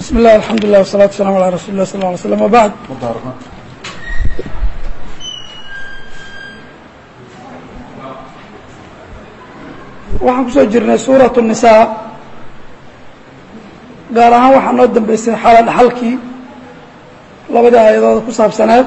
بسم الله الحمد لله والصلاة والسلام على رسول الله صلى الله عليه وسلم وبعد waxaan kusoo jirnay suuraة النisaa gaar ahaan waxaa noo dambeysay xala dhaxalkii labadii aayadooda ku saabsaneed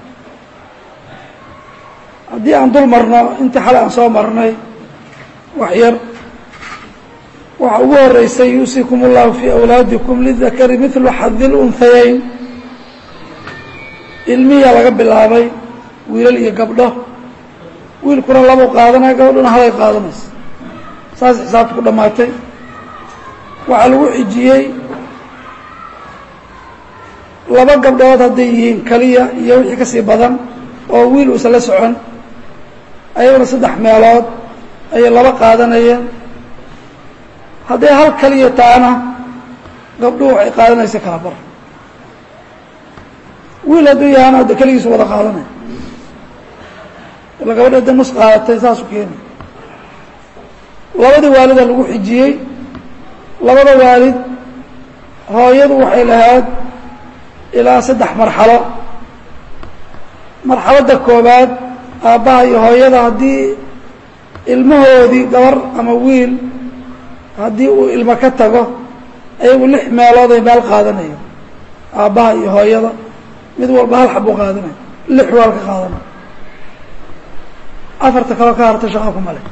haddii aan dul marno intii xalay aan soo marnay wax yar waxaa ugu horeysay yuusikum اllahu fii awlaadikum lidakari midlu xadi اlunhayayn ilmihiyaa laga bilaabay wiilal iyo gabdho wiilkuna labuu qaadanaya gabadhuna halay qaadanaysa saas xisaabta ku dhammaatay waxaa lagu xijiyey laba gabdhood hadday yihiin keliya iyo wixii ka sii badan oo wiil uusan la socon ayaguna saddex meelood ayay laba qaadanayeen hadday hal kaliya taana gabdhuhu waxay qaadanaysa kala bar wiil hadduu yahana hadda keligiisu wada qaadanaya ila gabadha hadday nus qaadatay saasu keeni labadii waalida lagu xijiyey labada waalid hooyadu waxay lahayd ilaa saddex marxalo marxaladda koobaad aabbaha iyo hooyada haddii ilmahoodii gabar ama wiil haddii uu ilmo ka tago ayagu lix meelooday meel qaadanayo aabbaha iyo hooyada mid walba hal xabuu qaadanaya lix waal ka qaadanaya afarta kaloo ka harta shaqa kuma leh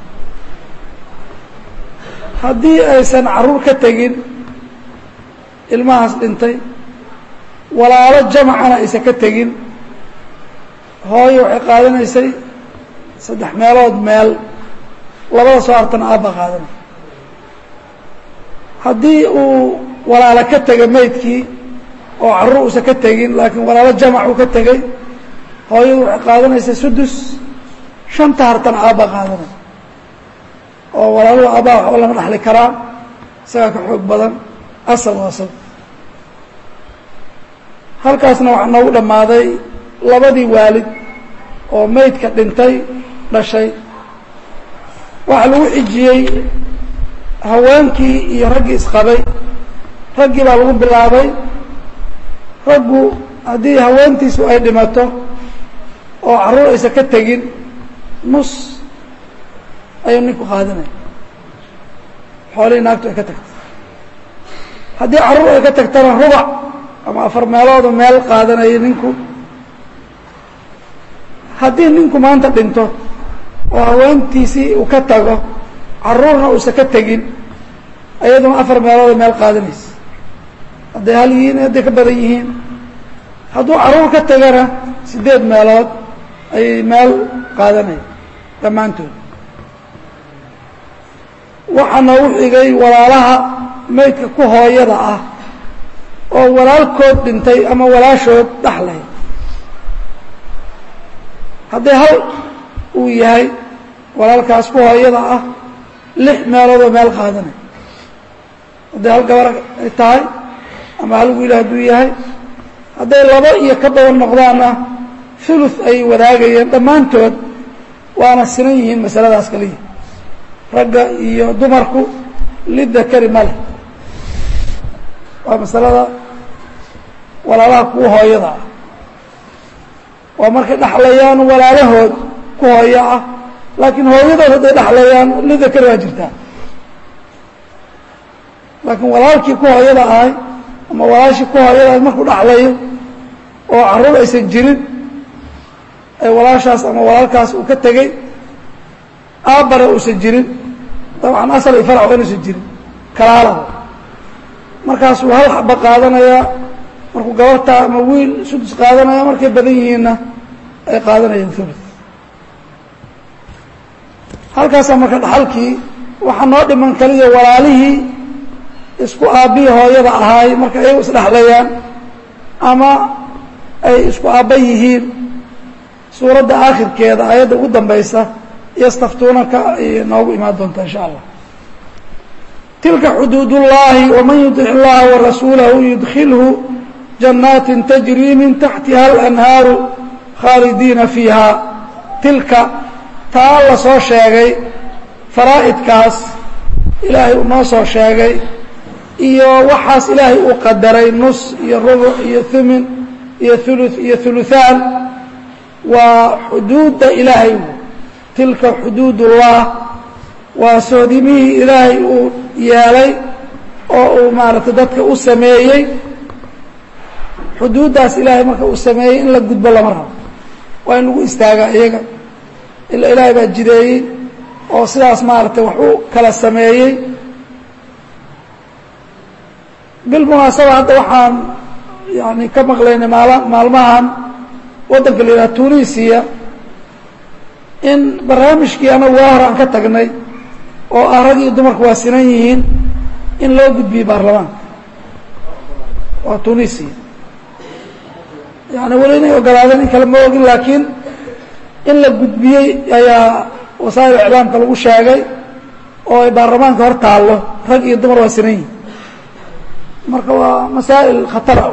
haddii aysan carruur ka tegin ilmahaas dhintay walaalo jamacana aysan ka tegin hooyo waxay qaadanaysay saddex meelood meel labada soo hartana aabba qaadanay haddii uu walaalo ka tegay maydkii oo carruur uusan ka tegin laakiin walaalo jamac uu ka tegay hooyadu waxay qaadanaysay sudus shanta hartana aabba qaadanay oo walaaluhu aabbaha waxba lama dhaxli karaa isagaa ka xoog badan asal waa asal halkaasna waxaa noogu dhammaaday labadii waalid oo maydka dhintay dhashay waxaa lagu xijiyey haweenkii iyo raggii isqabay raggii baa lagu bilaabay raggu haddii haweentiisu ay dhimato oo carruur aysan ka tegin nus ayuu ninku qaadanaya xoolihii naagtu ay ka tagtay haddii carruur ay ka tagtana rubac ama afar meeloodu meel qaadanaya ninku haddii ninku maanta dhinto oo haweentiisii uu ka tago carruurna uusan ka tegin ayaduna afar meelooda meel qaadanaysa hadday hal yihiin hadday ka badan yihiin hadduu carruur ka tagana siddeed meelood ayay meel qaadanaya dhammaantood waxaa noogu xigay walaalaha maydka ku hooyada ah oo walaalkood dhintay ama walaashood dhaxlay hadday hal uu yahay walaalkaas ku hooyada ah lix meeloodoo meel qaadanay hadday hal gabar ay tahay ama hal wiil hadduu yahay hadday labo iyo ka badan noqdaanna thuluth ay wadaagayeen dhammaantood waana sinan yihiin masaladaas kaliya ragga iyo dumarku lidakari ma leh waa masalada walaalaha kuwa hooyada ah waa markay dhaxlayaan walaalahood ku hooyo ah laakiin hooyadood hadday dhaxlayaan lidakari waa jirtaa laakiin walaalkii ku hooyada ahay ama walaashii ku hooyada ahay markuu dhaxlayo oo carruur aysan jirin ee walaashaas ama walaalkaas uu ka tegey aabbare uusan jirin dabcan asal iyo farac waa inuusan jirin kalaalaba markaasuu hal xaba qaadanayaa markuu gabartaa ama wiil sudus qaadanaya markay badan yihiinna ay qaadanayaan thuluth halkaasaa marka dhaxalkii waxaa noo dhiman kaliya walaalihii isku aabbihii hooyada ahaay marka ayagu isdhexlayaan ama ay isku aabba yihiin suuradda aakhirkeeda aayadda ugu dambaysa yastaftuunaka ayay noogu imaan doontaa insha allah tilka xuduud ullaahi waman yudic illaha warasuulahu yudkilhu janaatin tajrii min taxtiha alanhaaru khaalidiina fiiha tilka taa la soo sheegay faraa'idkaas ilaahay uu noo soo sheegay iyo waxaas ilaahay uu qadaray nus iyo rubuc iyo thumin iyo ulu iyo huluthaan waa xuduudda ilaahay tilka xuduud ullah waa soodimihii ilaahay uu yeelay oo uu maaragtay dadka u sameeyey xuduuddaas ilaahay marka uu sameeyey in la gudbo lama rabo waa in lagu istaagaa iyaga ila ilaahay baa jideeyey oo sidaas maaragtay wax u kala sameeyey bilmunaasaba hadda waxaan yani ka maqlaynay maal maalmahan waddanka la yidhaha tunisiya in barnaamijkii anagu waa hor aan ka tagnay oo ah rag iyo dumarku waa sinan yihiin in loo gudbiyey baarlamaanka waa tunisia yani weli inay ogolaadeen in kale ma ogin laakiin in la gudbiyey ayaa wasaa'il iclaamka lagu sheegay oo ay baarlamaanka hor taallo rag iyo dumar waa sinan yihiin marka waa masaa'il khatara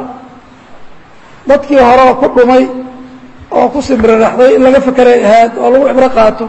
dadkii hore oo ku dhumay oo ku simbiriraxday in laga fekeray ahayd oo lagu cibro qaato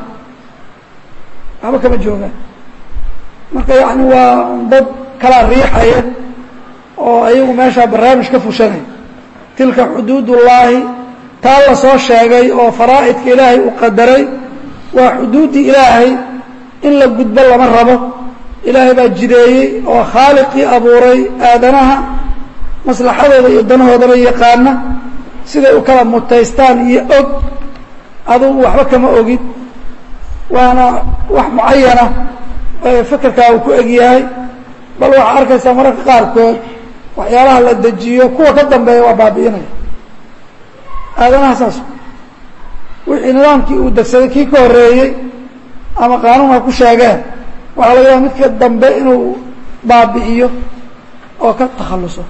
waxba kama joogaan marka yacni waa dad kala riixaya oo ayagu meeshaa barnaamij ka fushanay tilka xuduud ullaahi taa la soo sheegay oo faraa'idka ilaahay uu qadaray waa xuduuddii ilaahay in la gudbo lama rabo ilaahay baa jideeyey oo khaaliqii abuuray aadanaha maslaxadooda iyo danahoodana yaqaana siday u kala mutaystaan iyo og adugu waxba kama ogid waana wax mucayana fekerkaa uu ku egyahay bal waxaa arkaysaa mararka qaarkood waxyaalaha la dejiyo kuwa ka dambeeya waa baabi'inaya aadanaha saas wixii nidaamkii uu degsaday kii ka horreeyey ama qaanuun ha ku sheegeen waxaa laga yaaba midka dambe inuu baabi'iyo oo ka takhalluso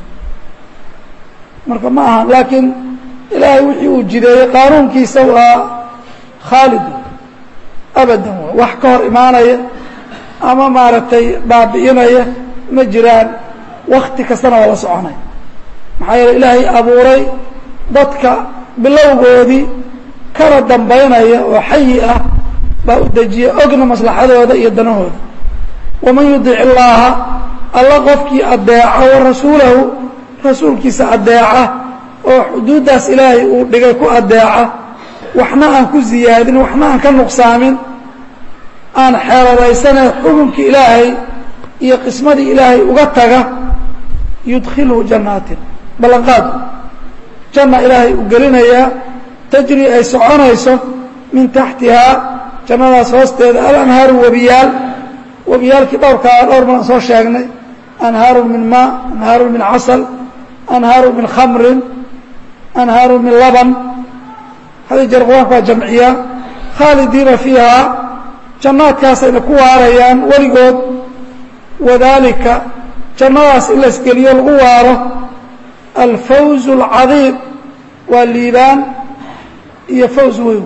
marka ma aha laakiin ilaahay wixii uu jideeyey qaanuunkiisa waa khaalid abadan w wax ka hor imaanaya ama maaragtay baabi'inaya ma jiraan wakti kastana waa la soconaya maxaa yeele ilaahay abuuray dadka bilowgoodii kana dambaynaya oo xayi ah baa u dejiya ogna maslaxadooda iyo danahooda waman yudic illaaha alla qofkii adeeca wa rasuulahu rasuulkiisa adeeca oo xuduuddaas ilaahay uu dhigay ku adeeca waxna aan ku ziyaadin waxna aan ka nuqsaamin aan xeeladaysanee xukunkii ilaahay iyo qismadii ilaahay uga taga yudkhilhu jannaatin ballanqaadu janna ilaahay uu gelinayaa tajri ay soconayso min taxtihaa jannadaas hoosteeda alanhaaru webiyaal webiyaalkii dhowrkaa dhowr badan soo sheegnay anhaaru min maa anhaaru min casal anhaaru min khamrin anhaaru min laban hadi jeer qur-aanku waa jamciyaa khaalidiina fiihaa jannaadkaasayna ku waarayaan weligood wadaalika jannadaas in laisgeliyo lagu waaro alfawz اlcadiim waa liibaan iyo fawz weyn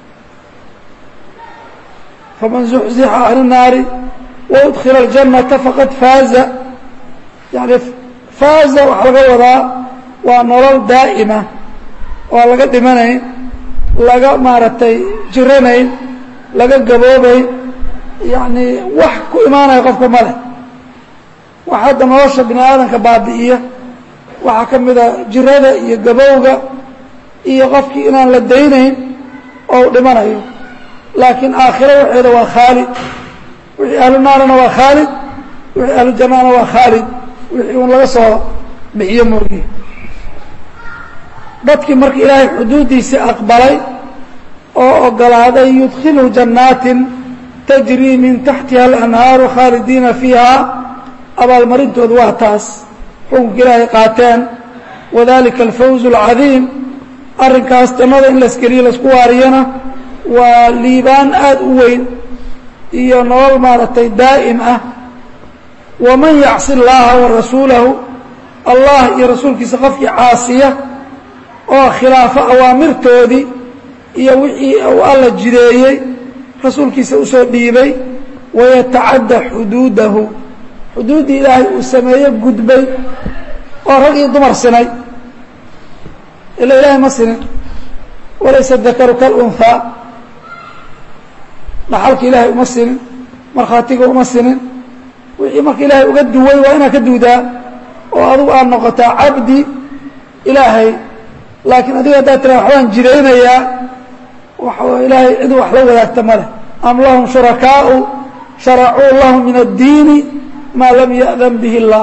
faman zuxzixa can الnaari waudkila اljannata faqad faaza yani faaza waxaa laga wadaa waa nolol daa'ima oo laga dhimanayn laga maaragtay jiranayn laga gaboobayn yacni wax ku imaanaya qofka male wax hadda nolosha bini aadamka baabi'iya waxaa ka mida jirada iyo gabowga iyo qofkii inaan la daynayn oo u dhimanayo laakiin aakhiro waxeeda waa khaalid wixii ahlu naarana waa khaalid wixii ahlu jannana waa khaalid wixii un laga soo bixiyo moogiye dadkii marka ilaahay xuduuddiisii aqbalay oo ogolaaday yudkhilu jannaatin tajrii min taxtiha alanhaaru khaalidiina fiiha abaalmarintoodu waa taas xukunka ilaahay qaateen wadalika alfawz اlcadiim arrinkaas jannada in laskeliyo laisku waariyana waa liibaan aada u weyn iyo nolol maaragtay daa'im ah waman yacsi اllaha wa rasuulahu allah iyo rasuulkiisa qofkii caasiya oo khilaafo awaamirtoodii iyo wixii uu alla jideeyey rasuulkiisa usoo dhiibay wayatacadda xuduudahu xuduuddii ilaahay uu sameeye gudbay oo rag iyo dumar sinay ila ilaahay ma sinin walaysa dakaru kalunhaa dhaxalka ilaahay uma sinin markhaatiga uma sinin wixii marka ilaahay uga duway waa inaad ka duudaa oo adugu aad noqotaa cabdi ilaahay laakiin adiga haddaad tiraa waxbaan jiraynayaa waxa ilaahay cid wax la wadaagta ma leh am lahum shurakaau sharacuu lahum min addiini maa lam ya'dan bihi اllah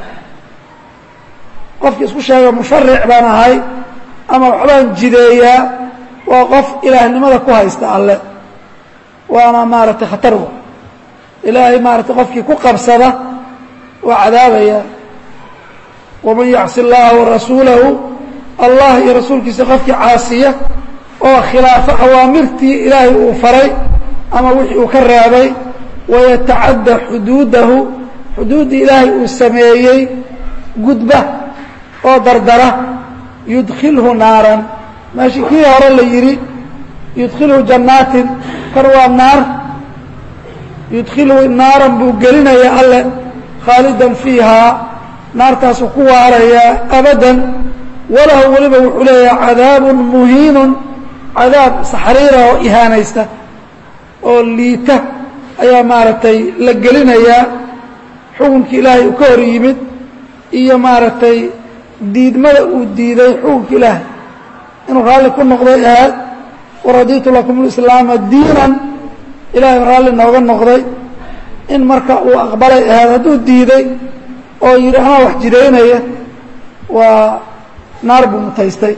qofkii isku sheega musharic baan ahay ama waxbaan jideeyaa waa qof ilaahnimada ku haysta alle waana maaragtay khatar wa ilaahay maaratay qofkii ku qabsada waa cadaabaya waman yacsi اllaha warasuulahu allah iyo rasuulkiisa qofkii caasiya oo khilaafo awaamirtii ilaahay uu faray ama wixii uu ka reebay wayatacadda xuduudahu xuduuddii ilaahay uu sameeyey gudba oo dardara yudkilhu naaran meeshii kii hore la yidhi yudkilhu jannaatin kar waa naar yudkilhu naaran buu gelinayaa alle khaalidan fiihaa naartaasuu ku waarayaa abadan walahu weliba wuxuu leeyahay cadaabun muhiinun cadaab saxriira oo ihaanaysta oo liita ayaa maaragtay la gelinayaa xukunkii ilaahay uu ka hor yimid iyo maaragtay diidmada uu diiday xukunka ilaahay inuu raalli ku noqday ahaad waradiitu lakum lislaama diinan ilaahay raalli nooga noqday in marka uu aqbalay ahaad hadduu diiday oo yidhi anaa wax jidaynaya waa naar buu mutaystay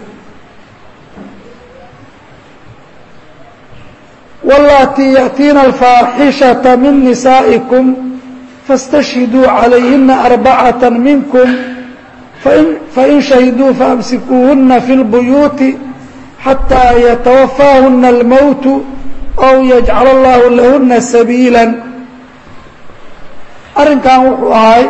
wاllatii yأtiina alfaaxishaةa min nisaaئikum faاstashhiduu عalayhina arbacaة minkm fain shahiduu faamsikuuhuna fi اlbuyuuti xatىa yatawafaahuna اlmowtu aw yajcal allahu lahuna sabiila arrinkan wuxuu ahay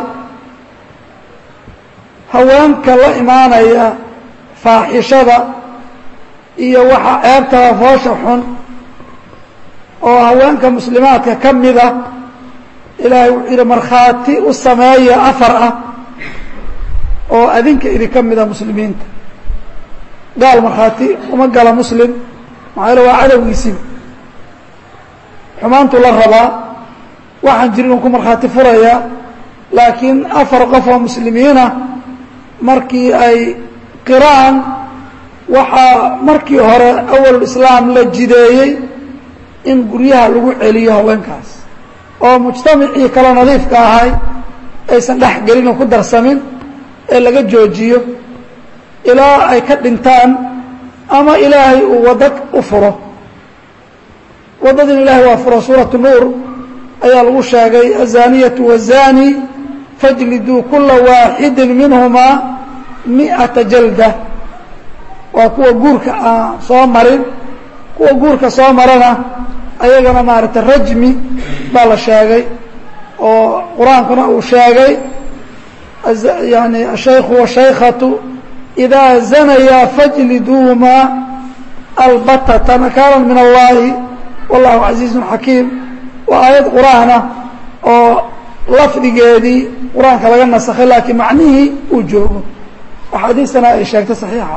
haweenka la imaanaya faaxishada iyo waxa ceebtaba foosha xun oo haweenka muslimaadka ka mida ilaahay wuxuu yidhi markhaati u sameeya afar ah oo adinka idinka mida muslimiinta gaal markhaati uma gala muslim maxaa yale waa cadowgiisiba xumaantuu la rabaa waxaan jirin uu ku markhaati furaya laakiin afar qof oo muslimiinah markii ay qiraan waxaa markii hore awal islaam la jideeyey in guryaha lagu celiyo haweenkaas oo mujtamacii kale nadiifka ahay aysan dhex gelin oo ku darsamin ee laga joojiyo ilaa ay ka dhintaan ama ilaahay uu waddo u furo waddadiina ilahay waa furo suuratu nuur ayaa lagu sheegay azaniyatu wazani fajliduu kula waaxidi minhumaa miata jalda waa kuwa guurka aan soo marin kuwa guurka soo marana ayagana maaragtay rajmi baa la sheegay oo qur-aankuna uu sheegay yani ashaykhu washaykatu idaa zanayaa fajliduuhumaa albatata nakaalan min allahi wallahu casiizun xakiim waa aayad qur-aana oo lafdigeedii qur-aanka laga nasakhay laakiin macnihii uu joogo axaadiistana ay sheegtay saxiixa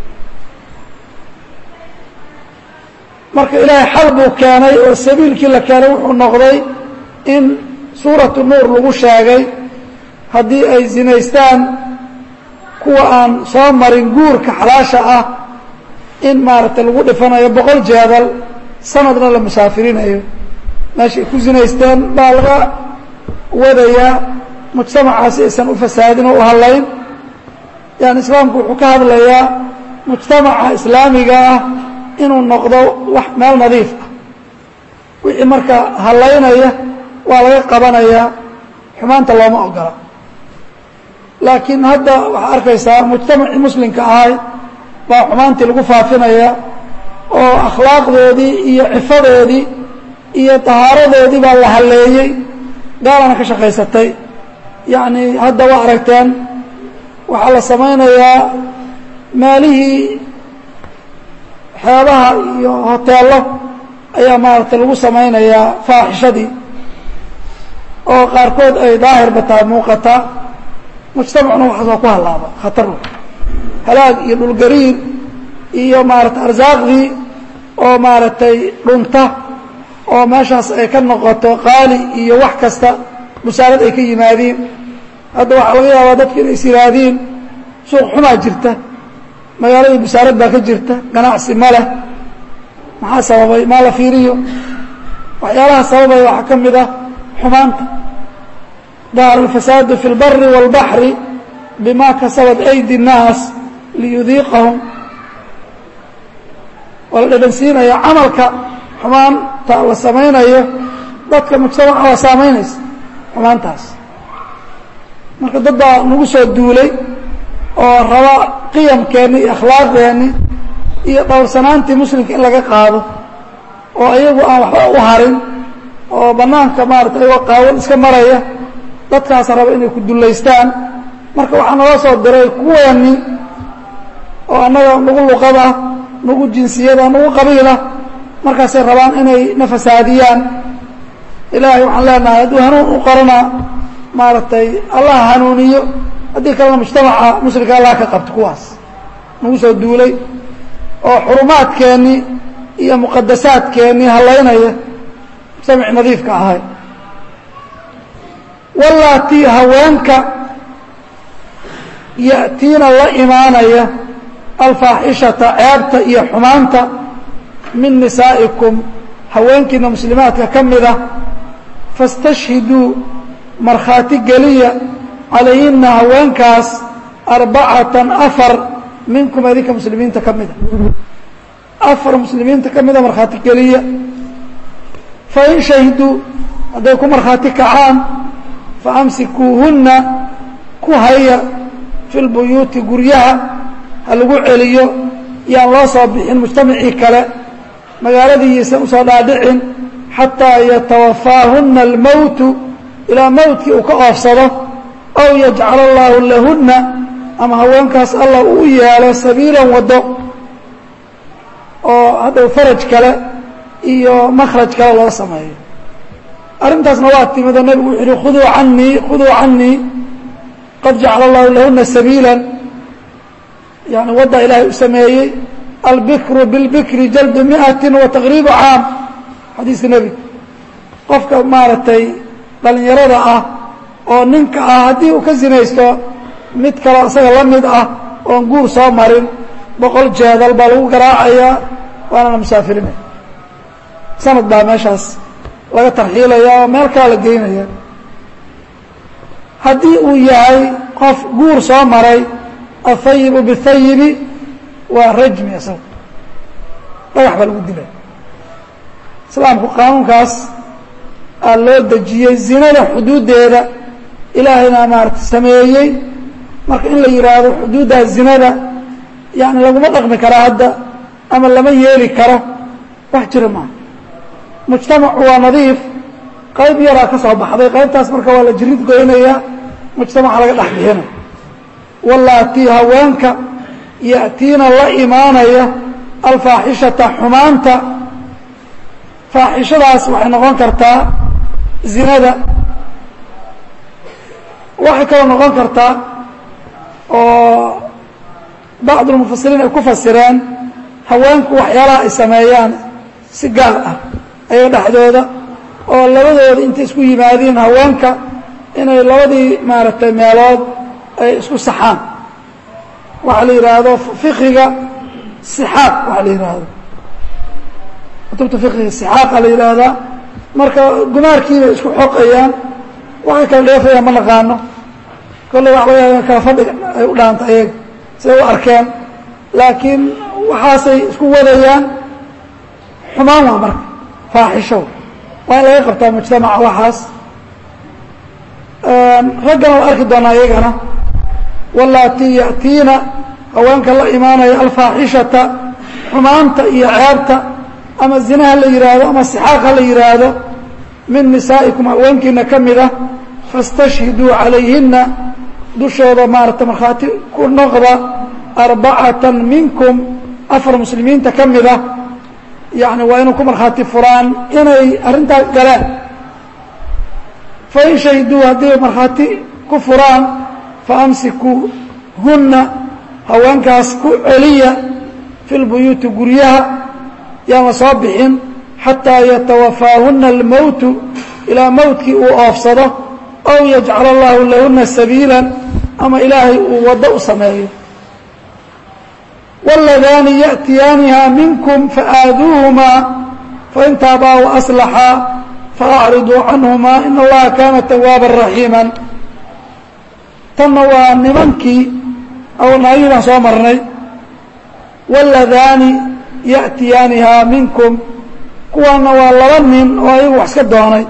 marka ilaahay xal buu keenay oo sabiilkii la keenay wuxuu noqday in suuratu nuur lagu sheegay haddii ay zinaystaan kuwa aan soo marin guurka xalaasha ah in maaragtay lagu dhifanayo boqol jeedal sanadna la musaafirinayo meeshay ku zinaysteen baa laga wadayaa mujtamacaasi aysan u fasaadin oo u hadlayn yani islaamku wuxuu ka hadlayaa mujtamaca islaamiga ah inuu noqdo wax meel nadiif ah wixii marka hallaynaya waa laga qabanayaa xumaanta looma ogola laakiin hadda waxaa arkaysaa mujtamacii muslimka ahay baa xumaantii lagu faafinaya oo akhlaaqdoodii iyo cifadoodii iyo tahaaradoodii baa la halleeyey gaalana ka shaqaysatay yacni hadda waa aragteen waxaa la samaynayaa maalihii xeebaha iyo hoteello ayaa maaragtay lagu samaynayaa faaxishadii oo qaarkood ay daahirba tahay muuqataa mujtamacuna waxaas waa ku hallaaba khatar halaag iyo dhulgariir iyo maaragtay arsaaqdii oo maaragtay dhunta oo meeshaas ay ka noqoto qaali iyo wax kasta busaarad ay ka yimaadiin hadda waxaa laga yaabaa dadka inay is yihaahdeen suuq xumaa jirta magaaladii busaarad baa ka jirta ganacsi ma leh maxaa sababay maa la fiiriyo waxyaalaha sababaya waxaa ka mid ah xumaanta dahara alfasaadu fi اlbari wاlbaxri bima kasabat aydi الnaas liyudiiqahum waa la dhadhansiinaya camalka xumaanta la samaynayo dadka mujtamaca waa saamaynaysa xumaantaas marka dad baa nagu soo duulay oo raba qiyamkeenni iyo akhlaaqdeenni iyo dhowrsanaantii muslimka in laga qaado oo iyagu aan waxba u harin oo bannaanka maarata ayagoo qaawan iska maraya dadkaas raba inay ku dullaystaan marka waxaa naloo soo diray kuweeni oo annaga nagu luqada nagu jinsiyada nagu qabiila markaasay rabaan inay na fasaadiyaan ilaahay waxaan leenahay hadduu hanuun u qorana maaragtay allah hanuuniyo haddii kalena mujtamaca muslimka allah ka qabto kuwaas nagu soo duulay oo xurumaadkeennii iyo muqadasaadkeennii hallaynaya mujtamac nadiifka ahay wallaatii haweenka ya'tiina la imaanaya alfaaxishata ceebta iyo xumaanta min nisaa'ikum haweenkiina muslimaadka ka mid ah fastashhiduu markhaati geliya calayhina haweenkaas arbacatan afar minkum idinka muslimiinta ka mida afar muslimiinta ka mida markhaati geliya fain shahiduu hadday ku markhaati kacaan faamsikuuhunna ku haya fi lbuyuuti guryaha ha lagu celiyo yaan loo soo bixin mujtamacii kale magaaladiiisan usoo dhaadhicin xataa yatawafaahunna almowtu ilaa mowtkii uu ka oofsado aw yajcala allaahu lahunna ama haweenkaas allah uu yeelo sabiilan waddo oo haddaw faraj kale iyo makhraj kale loo sameeyo arrintaasna waa timid oo nebigu wuxu uhi khuduu canii khuduu canii qad jacala allahu lahuna sabiila yani wadda ilaahay u sameeyey albikru bilbikri jaldu miati wa taqriibu caam xadiiska nebiga qofka maaragtay dhalinyarada ah oo ninka ah haddii uu ka sinaysto mid kaloo isaga la mid ah oon guur soo marin boqol jeedal baa lagu garaacayaa waana la musaafirinaya sanad baa meeshaas laga tarxiilaya oo meel kala la geynaya haddii uu yahay qof guur soo maray ahayibu bihayibi waa rajmi isaga dhagax baa lagu dilay islaamku qaanuunkaas aa loo dejiyey zinada xuduuddeeda ilaahayna maarata sameeyey marka in la yidhaahdo xuduuddaa zinada yani laguma dhaqmi karaa hadda ama lama yeeli karo wax jira maaha mujtamacu waa nadiif qayb yaraa ka soo baxday qaybtaas marka waa la jirid goynaya mujtamaca laga dhex bixinay wallaatii haweenka ya'tiina la imaanaya alfaaxishata xumaanta faaxishadaas waxay noqon kartaa zinada waxay kaloo noqon kartaa oo bacdulmufasiriin ay ku fasireen haweenku waxyaalaha ay sameeyaan si gaar ah ayaga dhexdooda oo labadooda intay isku yimaadiin haweenka inay labadii maaragtay meelood ay isku saxaan waxaa la yidhaahdo fikiga sixaaq waxaa la yidhaahdo kutubta fikiga sixaaqa la yidhaahdaa marka gumaarkiibay isku xoqayaan waxay kala dheefayaan ma naqaano kolley waxa laga yaaba kala fadhi ay u dhaanta ayaga siday u arkeen laakiin waxaasay isku wadayaan xumaan waa marka faaxisho waa in laga qabtaa mujtamaca waxaas raggana la arki doonaa iyagana wallaatii ya'tiina haweenka la imaanaya alfaaxishata xumaanta iyo ceebta ama zinaha la yidhaahdo ama sixaaqa la yidhaahdo min nisaa'ikum haweenkiina ka mid ah fastashhiduu calayhina dushooda maarata markhaati ku noqda arbacatan minkum afar muslimiinta ka mid ah yani waa inuu ku markhaati furaan inay arrintaa galeen fain shahiduu haddii markhaati ku furaan faamsikuuhunna haweenkaas ku celiya fi lbuyuuti guryaha yaan la soo bixin xataa yatawafaahuna almowtu ilaa mowtkii uu oofsado ow yajcal allahu lahuna sabiila ama ilaahay uu waddo u sameeyo wاladaani yaأtiyaaniha minkum faaaduuhumaa fain taabaa وaأslaxaa faأcriduu canهuma in allaha kaana tawaaba raxiima tanna waa nimankii naagii baan soo marnay wاladaani yaأtiyaanihaa minkum kuwaana waa laba nin oo ayagu wax iska doonay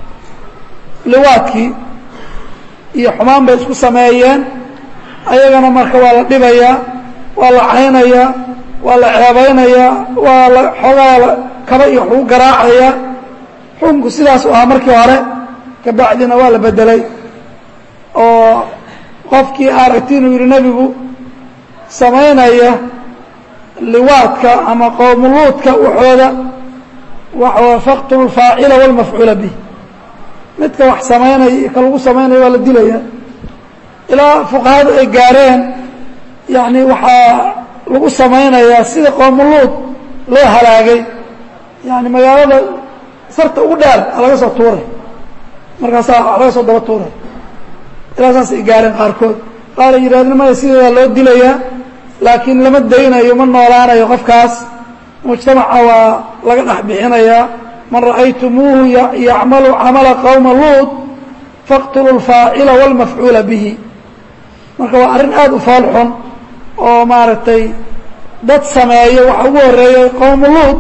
liwaadkii iyo xumaan bay isku sameeyeen ayagana marka waa la dhibayaa waa la caynayaa waa la ceebaynayaa waa la xoogaa kaba iyo waxuu garaacayaa xukunku sidaas u ahaa markii hore kabacdina waa la bedelay oo qofkii aragti inuu yidhi nebigu samaynaya liwaadka ama qowmuluudka waxooda waxa faqtulu lfaacila walmafcuula bih midka wax samaynaya iyo ka lagu samaynaya waa la dilaya ilaa fuqahadu ay gaareen yani waxaa lagu samaynayaa sida qoomuluud loo halaagay yani magaalada sarta ugu dheer a laga soo tuuray markaasaa laga soo daba tuuray ilaa saas ay gaareen qaarkood qaar ay yidhahdeen maya sideedaa loo dilayaa laakiin lama daynayo ma noolaanayo qofkaas mujtamaca waa laga dhex bixinayaa man ra'aytumuuhu yacmalu camala qowma luud faqtulu lfaacila wاlmafcuula bihi marka waa arrin aada u foolxun oo maaragtay dad sameeyo waxa ugu horeeyay qowmu luud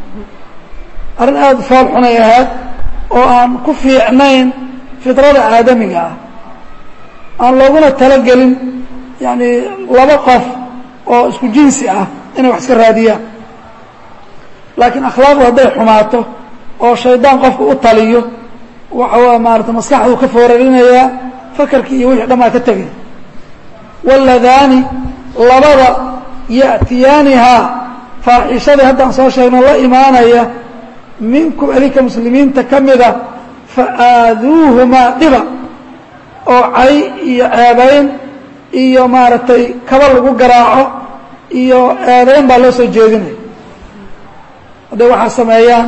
arrin aada u foolxun ay ahayd oo aan ku fiicnayn fidrada aadamiga ah aan looguna talagelin yani laba qof oo isku jinsi ah inay wax iska raadiyaan laakiin akhlaaqdu hadday xumaato oo shaydaan qofka u taliyo waxa maarata maskaxduu ka foorarinayaa fakarkii iyo wixii dhammaa ka tegay wاladaani labada yaأtiyaanihaa faaxishadii haddaan soo sheegno la imaanaya minkum adinka muslimiinta ka mida faaaduuhumaa dhiba oo cay iyo ceebayn iyo maaragtay kaba lagu garaaco iyo eedayn baa loo soo jeedinaya hadday waxaa sameeyaan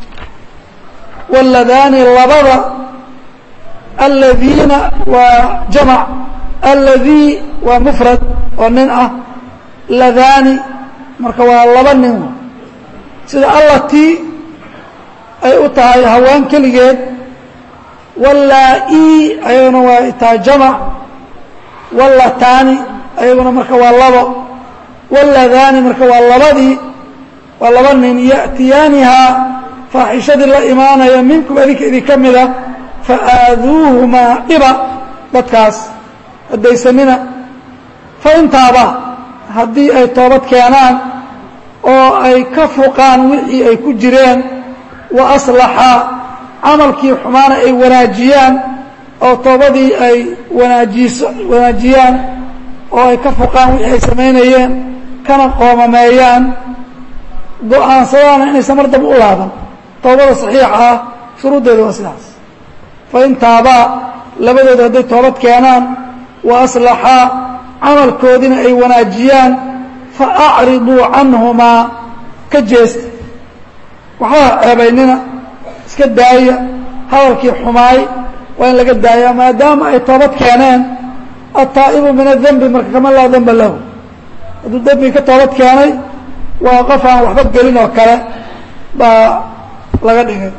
wاladaani labada aladiina waa jamc aladii waa mufrad oo nin ah ladaani marka waa laba nin sida allatii ay u tahay haween keligeed wallaa-ii ayaguna waa tahay jamac wallataani ayaguna marka waa labo walladaani marka waa labadii waa laba nin ya'tiyaanihaa faaxishadii la imaanaya minkum adinka idinka mida faaaduuhumaa dhiba dadkaas haddaysanina faintaaba haddii ay toobad keenaan oo ay ka fuqaan wixii ay ku jireen wa aslaxa camalkii xumaana ay wanaajiyaan oo toobadii ay wanaajiso wanaajiyaan oo ay ka fuqaan wixii ay samaynayeen kana qoomameeyaan go-aansadaana inaysan mar daba u laaban toobada saxiixa ah shuruuddeeda waa sidaas fain taabaa labadooda hadday toobad keenaan wa aslaxaa camalkoodiina ay wanaajiyaan fa acriduu canhumaa ka jeesta waxba ceebaynina iska daaya hadalkii xumaay waa in laga daaya maadaama ay toobad keeneen ataa'ibu min adembi marka kama laa demba lahu hadduu dembigi ka toobad keenay waa qof aan waxba gelin oo kale baa laga dhigay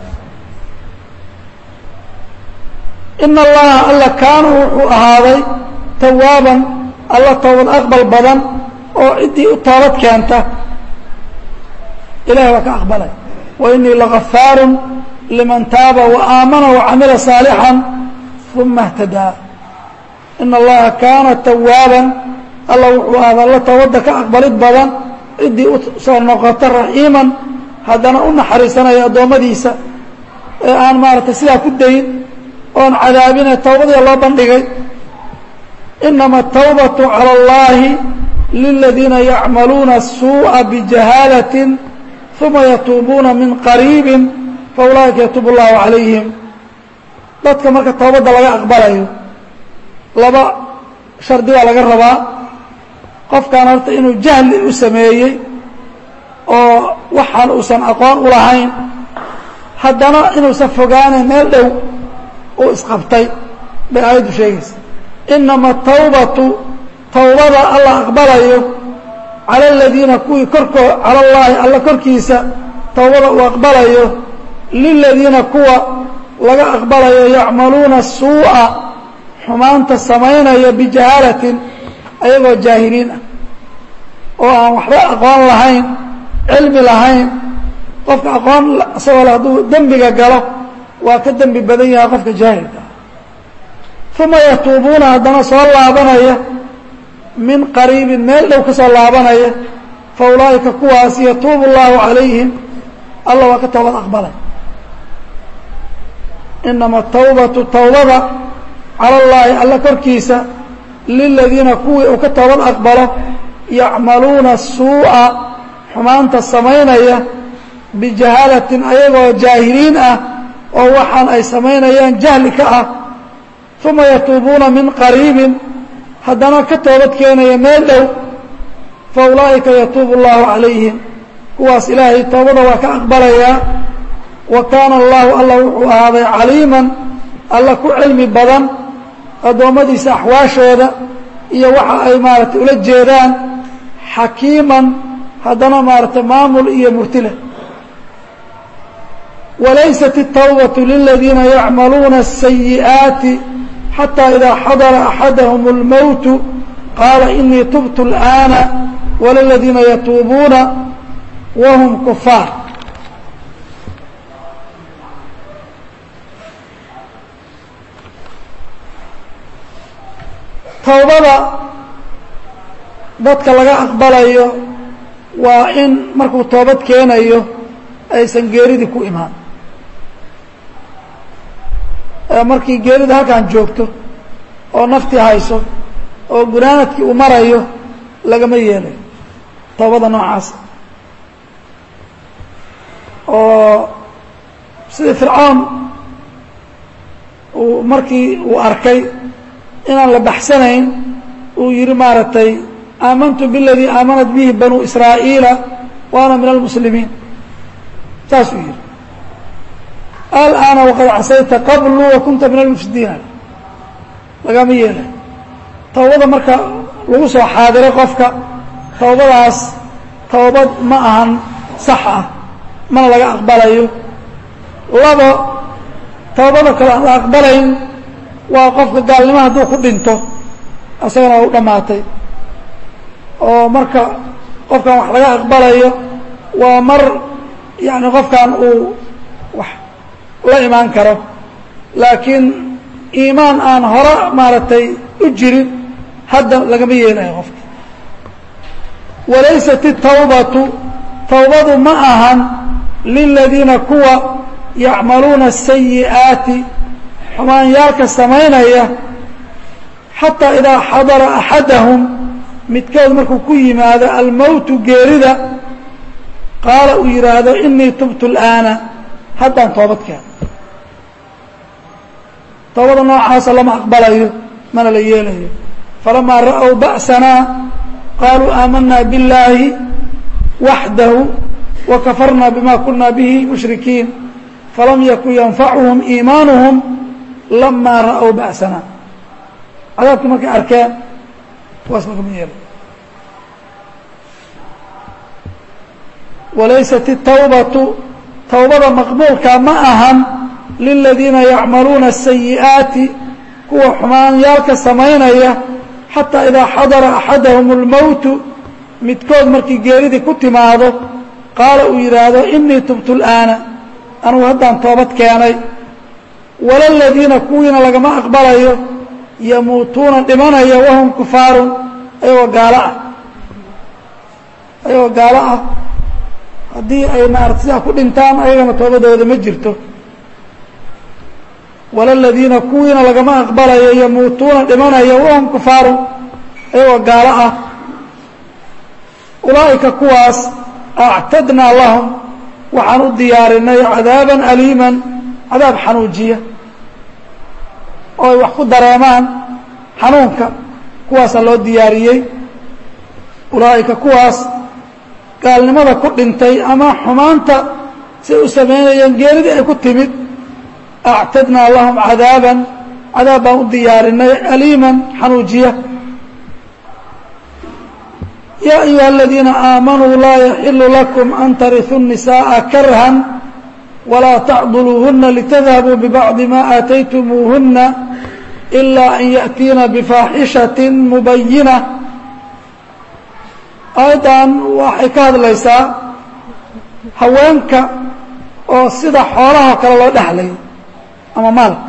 ina allaha alla kaana wuxuu ahaaday tawaaban alla toobad aqbal badan oo ciddii u toobad keenta ilahay waa ka aqbalay wa inii lagafaaru liman taaba waaamana wacamila saalixا uma اhtadaa ina allaha kaana tawaaban alla wuxuu ahaaday alla toobadda ka aqbalid badan ciddii u soo noqota raxiiman haddana u naxariisanaya addoommadiisa ee aan maaragtay sidaa ku dayin oon cadaabine towbadii loo bandhigay inama الtawbaة calى اllahi liladiina yacmaluuna الsuuءa bijahaalaة uma yatuubuuna min qariibi faulaa'ika yatuub اllahu calayhim dadka marka towbadda laga aqbalayo laba shardi baa laga rabaa qofkan horta inuu jahli u sameeyey oo waxaan uusan aqoon u lahayn haddana inuusan fogaanayn meel dhow uu isqabtay bay aayaddu sheegaysa inama tawbatu tawbada alla aqbalayo cala aladiina kuwii korkoo cala allaahi alla korkiisa tawbada uu aqbalayo liladiina kuwa laga aqbalayo yacmaluuna suu'a xumaanta samaynaya bijahaalatin ayagoo jaahiliin ah oo aan waxba aqoon lahayn cilmi lahayn qofka aqoon isagoo le hadduu dembiga galo waa ka dembi badan yahay qofka jaahilka ah uma yatuubuuna haddana soo laabanaya min qariibin meel dhow ka soo laabanaya fa ulaa'ika kuwaas yatuubu اllahu calayhim alla waa ka toobad aqbalay inama tawbatu tawbada cala اllaahi alla korkiisa liladiina kuwii uu ka toobad aqbalo yacmaluuna suu'a xumaanta samaynaya bijahaalatin ayagoo jaahiliin ah oo waxaan ay samaynayaan jahli ka ah uma yatuubuuna min qariibin haddana ka toobad keenaya meel dhow fa ulaa'ika yatuubu اllahu calayhim kuwaas ilaahay toobada waa ka aqbalayaa wa kaana allahu alla wuxuu ahaaday caliiman alla ku cilmi badan addoommadiisa axwaashooda iyo waxa ay maaragtay ula jeedaan xakiiman haddana maaragtay maamul iyo murtile walaysat الtawbaة liladiina yacmaluuna الsayi'aati xatى ida xadara axadahm اlmowt qaala inii tubtu اlآana wlaladiina yatuubuuna whm kufaar towbada dadka laga aqbalayo waa in markuu toobad keenayo aysan geeridii ku imaan markii geerida halkan joogto oo naftii hayso oo gunaanadkii uu marayo lagama yeelayo toobada noocaas oo sidii fircoon uu markii uu arkay inaan la baxsanayn uu yihi maaragtay aamantu biاladii aamanat bihi banuu israa'iila wa ana min almuslimiin saasuu yihi alآana waqad casayta qablu wa kunta min almufsidiina lagama yeelay towbada marka lagu soo xaadiray qofka towbadaas towbad ma ahan sax ah mana laga aqbalayo labo towbada kale aan la aqbalayn waa qofka gaalnimo hadduu ku dhinto isagana waa u dhammaatay oo marka qofkan wax laga aqbalayo waa mar yani qofkan uu wax la imaan karo laakiin iimaan aan hore maaragtay u jirin hadda lagama yeelayo qofka walaysat الtawbatu tawbadu ma ahan liladiina kuwa yacmaluuna الsayi'aati xumaanyaalka samaynaya xataa idaa xadara axadahum midkood markuu ku yimaado almowtu geerida qaala uu yidhaahdo inii tubtu اlآana haddaan toobad keeno toobada noocaasa lama aqbalayo mana la yeelayo falamaa ra'ow ba'sanaa qaaluu aamanaa biاllaahi waxdahu wakafarnaa bima kunaa bihi mushrikiin falam yakun yanfacuhum iimaanuhum lamaa ra'ow ba'sanaa cadaabkii markay arkeen kuwaas lagama yeelay walaysat الtawbatu towbada maqbuulka ma ahan liladiina yacmaluuna الsayi'aati kuwa xumaanyaalka samaynaya xataa idaa xadara axadahum اlmowtu midkood markii geeridii ku timaado qaala uu yidhaahdo inii tubtu اlآana anugu haddaan toobad keenay walaladiina kuwiina lagama aqbalayo yamuutuuna dhimanaya wahum kufaarun ayagoo gaalo ah ayagoo gaalo ah haddii ay maarata sidaa ku dhintaan ayagana toobadooda ma jirto walaladiina kuwiina lagama aqbalayo yamuutuuna dhimanaya wahum kufaarun ayagoo gaalo ah ulaa'ika kuwaas actadnaa lahum waxaan u diyaarinay cadaaban aliiman cadaab xanuujiya oo ay wax ku dareemaan xanuunka kuwaasaa loo diyaariyey ulaa'ika kuwaas gaalnimada ku dhintay ama xumaanta siay u samaynayeen geeridii ay ku timid actadnaa lahum cadaaban cadaab baan u diyaarinay aliiman xanuujiya yaa ayuha aladiina aamanuu laa yaxilu lakum an tariثuu الnisaءa karhan walaa tacduluuhuna litadhabuu bibacdi ma aataytumuuhuna ilaa an yaأtiina bifaaxishaة mubayina aayaddan waxay ka hadlaysaa haweenka oo sida xoolaha kale loo dhexlay ama maalka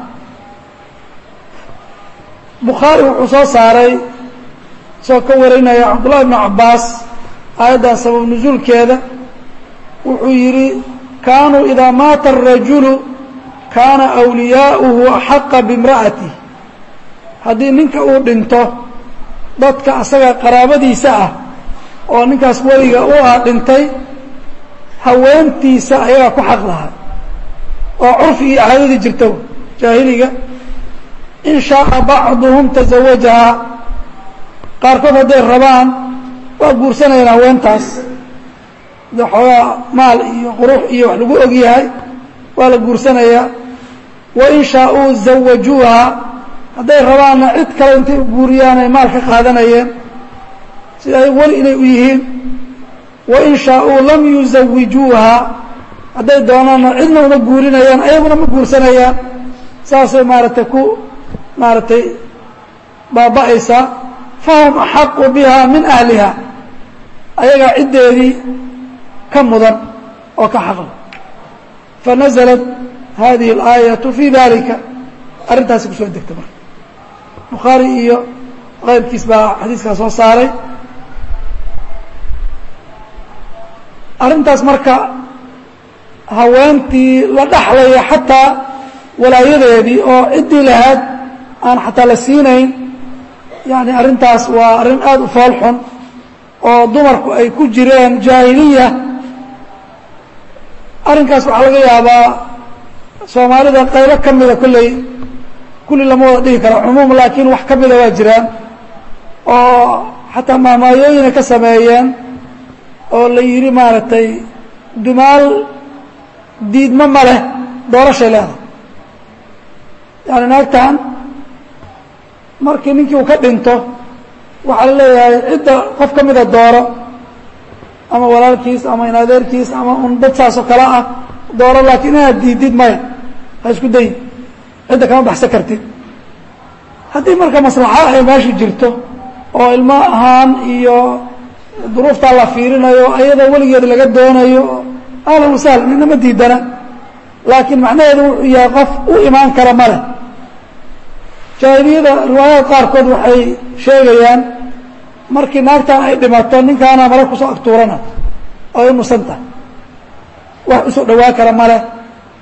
bukhaari wuxuu soo saaray isagoo ka warinaya cabdullahi ibnu cabbaas aayaddan sabab nusuulkeeda wuxuu yidhi kaanuu idaa maata arajulu kaana awliyaa'uhu axaqa bimra'atih haddii ninka uu dhinto dadka asaga qaraabadiisa ah oo ninkaas weliga u ah dhintay haweentiisa ayagaa ku xaq lahaa oo curfigii caadadii jirta jaahiliga in shaaa bacduhum tazawajahaa qaarkood hadday rabaan waa guursanayaan haweentaas de xoogaa maal iyo qurux iyo wax lagu og yahay waa la guursanayaa wain shaauu zawajuuha hadday rabaanna cid kale intay guuriyaan ay maal ka qaadanayeen sida ay weli inay u yihiin wain shaauu lam yuzawijuuha hadday doonaanna cidna uma guurinayaan ayaguna ma guursanayaan saasay maaragtay ku maaragtay baaba'aysaa fahum axaqu biha min ahliha ayagaa ciddeedii ka mudan oo ka xaqla fanaزlat hadihi اlaayaةu fi dalika arrintaasi kusoo degta marka bukhaari iyo keyrkiis baa xadiiskaa soo saaray arrintaas marka haweentii la dhaxlaya xataa walaayadeedii oo ciddii lahayd aan xataa la siinayn yani arrintaas waa arrin aada u fool xun oo dumarku ay ku jireen jaahiliya arrinkaas waxaa laga yaabaa soomaalida qaybo ka mida kolley kulli lama wada dhihi karo cumuum laakiin wax ka mida waa jiraan oo xataa maamaayooyina ka sameeyeen oo la yidhi maaragtay dumaal diidmo ma leh doorashay leedahay yani naagtan markii ninkii uu ka dhinto waxaa la leeyahay cidda qof ka mida dooro ama walaalkiis ama inadeerkiis ama un dad saasoo kale ah dooro laakiin inaad diidid maya ha isku dayin cidda kama baxsan kartid haddii marka maslaxa ay meesha jirto oo ilmo ahaan iyo duruuftaa la fiirinayo ayadoo weligeed laga doonayo ahlan wasahlan midna ma diidana laakiin macnaheedu wuxuu yahay qof u imaan kara ma leh jaahiliyada riwaayada qaarkood waxay sheegayaan markii naagtan ay dhimato ninkaana mara kusoo agtuurana oo ay nusan tahay wax usoo dhawaa kara ma leh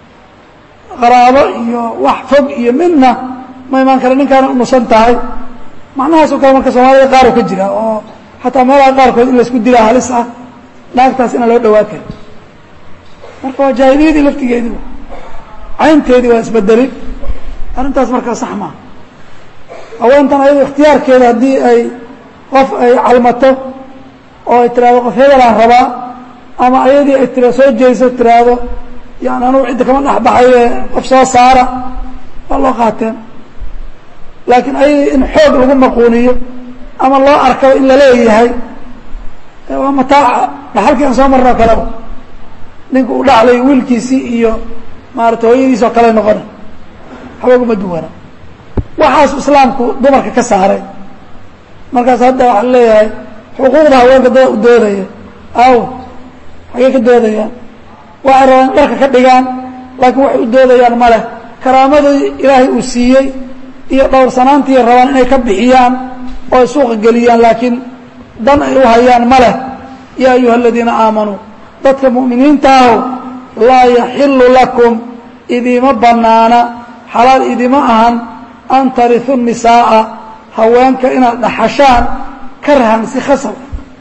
qaraabo iyo wax fog iyo midna ma imaan kara ninkaana unusan tahay macnahaasoo kale marka soomaalida qaaro ka jira oo xataa meelaha qaarkood in laisku dilaa halis ah naagtaas inaan loo dhawaa karin marka waa jaahiliyadii laftigeedii caynteedii waa isbedelin arrintaas markaa sax maaha haweentan ayado ikhtiyaarkeeda haddii ay qof ay calmato oo ay tiraahdo qof hebelaan rabaa ama ayadii ay tira soo jeeso tiraahdo yani anugu cidda kama dhexbaxaye qof soo saara waa loo qaateen laakiin ayadii in xoog lagu maquuniyo ama loo arkaba in laleeyahay waa mataaca dhaxalkii aan soo marnoo kaleba ninka uu dhaxlay wiilkiisii iyo maarata hooyadiis oo kale noqona xabaguma duwana waxaasu islaamku dumarka ka saaray markaas hadda waxaa leeyahay xuquuqda haweenka dada u doodaya aw xagee ka doodayaan waxay rabaan dharka ka dhigaan laakiin waxay u doodayaan ma leh karaamadii ilaahay uu siiyey iyo dhowrsanaantii rabaan inay ka bixiyaan oo ay suuqa geliyaan laakiin dan ay u hayaan ma leh yaa ayuha aladiina aamanuu dadka mu'miniinta aho laa yaxilu lakum idiima banaana xalaal idima ahan an tariu nisaa'a haweenka inaad dhaxashaan karhan si khasab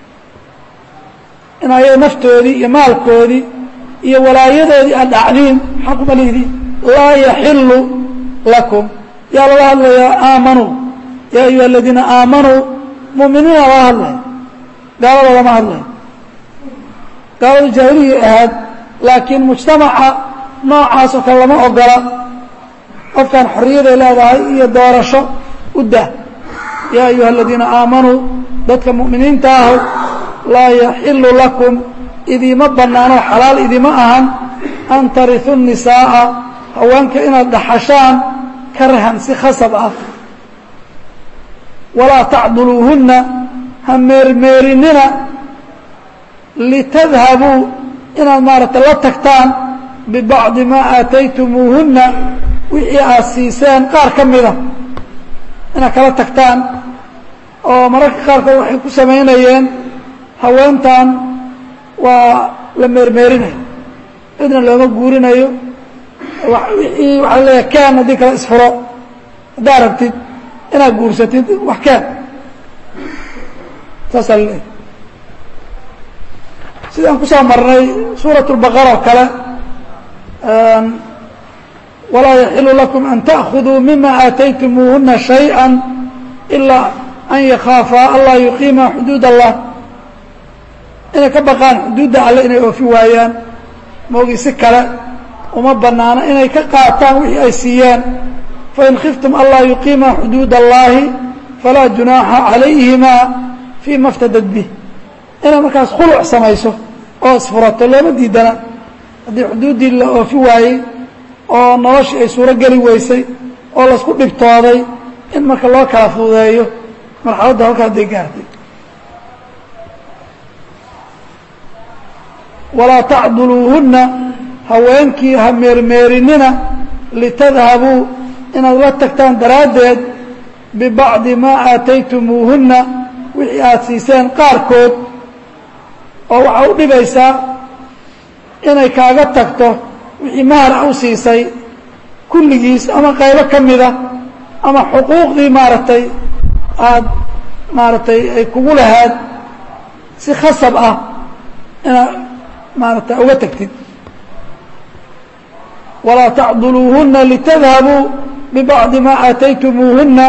in ayada naftoodii iyo maalkoodii iyo walaayadoodii aad dhacdiin xaquma lihdin laa yaxilu lakum yaa laga hadlayaa aamanuu yaa ayuha aladiina aamanuu mu'miniina laga hadlaya gaalada lama hadlayo gaalada jaahiliyay ahaad laakiin mujtamaca noocaasoo kale lama ogola qofkan xorriyaday leedahay iyo doorasho u dah yaa ayuha aladiina aamanuu dadka mu'miniinta ahu laa yaxilu lakum idiima bannaano xalaal idima ahan an tariثu الnisaaءa haweenka inaad dhaxashaan karhan si khasab ah walaa tacduluuhunna ha meermeerinina litadhabuu inaad maaragtay la tagtaan bibacdi maa aataytumuuhunna wixii aad siiseen qaar ka mida inaad kala tagtaan oo mararka qaarkood waxay ku samaynayeen haweentan waa la meermeerinayo cidna looma guurinayo wixii waxaa leeyahay keen haddii kale isfuro haddaad rabtid inaad guursatid wax keen saasaa laleeyahy sidaan kusoo marnay suuraة الbaqara oo kale walaa yaxilu lakum an taأkhuduu mima aataytumuuhuna شhayئa ilaa an yakhaafaa anlaa yuqiima xuduud الlah inay ka baqaan xuduudda alle inay oofi waayaan moogi si kale uma banaano inay ka qaataan wixii ay siiyeen fain khiftum anlaa yuqiima xuduud الlahi falaa junaaxa عalayhima fيma اftadad bih inay markaas khuluc samayso oo isfurato looma diidana haddii xuduuddii la oofi waayey oo noloshii ay suuro geli weysay oo laisku dhibtooday in marka loo kala fududeeyo marxaladda halkaa hadday gaartay walaa tacduluuhunna haweenkii ha meermeerinina litadhabuu inaad la tagtaan daraaddeed bibacdi maa aataytumuuhunna wixii aada siiseen qaarkood oo waxaa u dhibaysaa inay kaaga tagto wixii mahar a u siisay kulligiis ama qaybo ka mida ama xuquuqdii maaragtay aada maaragtay ay kugu lahaad si khasab ah inaad maaragtay uga tagtid walaa tacduluuhunna litadhabuu bibacdi maa aataytumuuhunna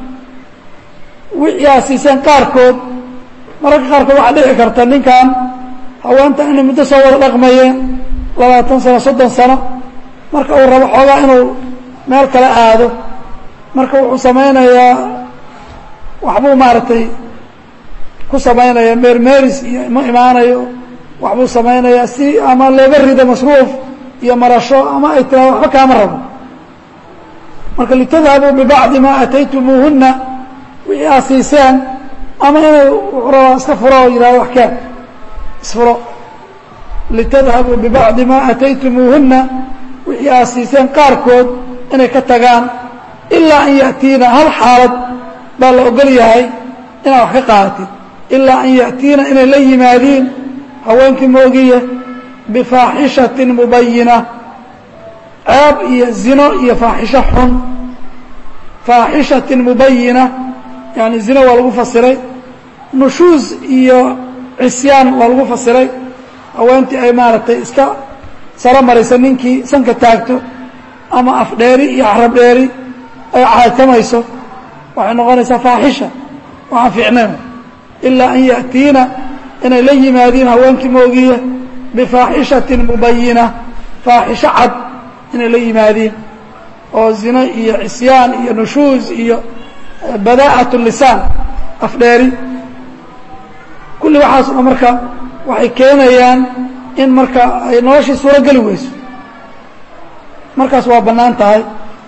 wixii aad siiseen qaarkood mararka qaarkood waxaa dhici karta ninkan haweenta inay muddo soo wada dhaqmayeen labaatan sano soddon sano marka uu rabo xoogaa inuu meel kale aado marka wuxuu samaynayaa waxbuu maaragtay ku samaynaya meermeris iyo ma imaanayo waxbuu samaynayaa si ama looga rido masruuf iyo marasho ama ay tiraado waxba kaama rabo marka litadhabuu bibacdi maa aataytumuuhunna wixii aad siiseen ama inay wuxuu rabaa iska furo oo yidhahdo wax keen isfuro litadhabuu bibacdi maa aataytumuuhunna wixii aad siiseen qaarkood inay ka tagaan ilaa an ya'tiina hal xaalad baa la ogol yahay inaad wax ka qaadatid ilaa an ya'tiina inay la yimaadiin haweenkii moogiya bifaaxishatin mubayina ceeb iyo zino iyo faaxisho xun faaxishatin mubayina yani zino waa lagu fasiray nushuus iyo cisyaan waa lagu fasiray haweentii ay maaragtay iska saro maraysa ninkii sanka taagto ama afdheeri iyo carab dheeri ay caatamayso waxay noqonaysaa faaxisha waxaan fiicnayn ilaa an ya'tiina inay la yimaadiin haweenkii moogiya bifaaxishatin mubayina faaxisho cad inay la yimaadiin oo zino iyo cisyaan iyo nushuus iyo badaa'at lisaan afdheeri kulli waxaas oo marka waxay keenayaan in marka ay noloshii suuro geli weyso markaas waa bannaan tahay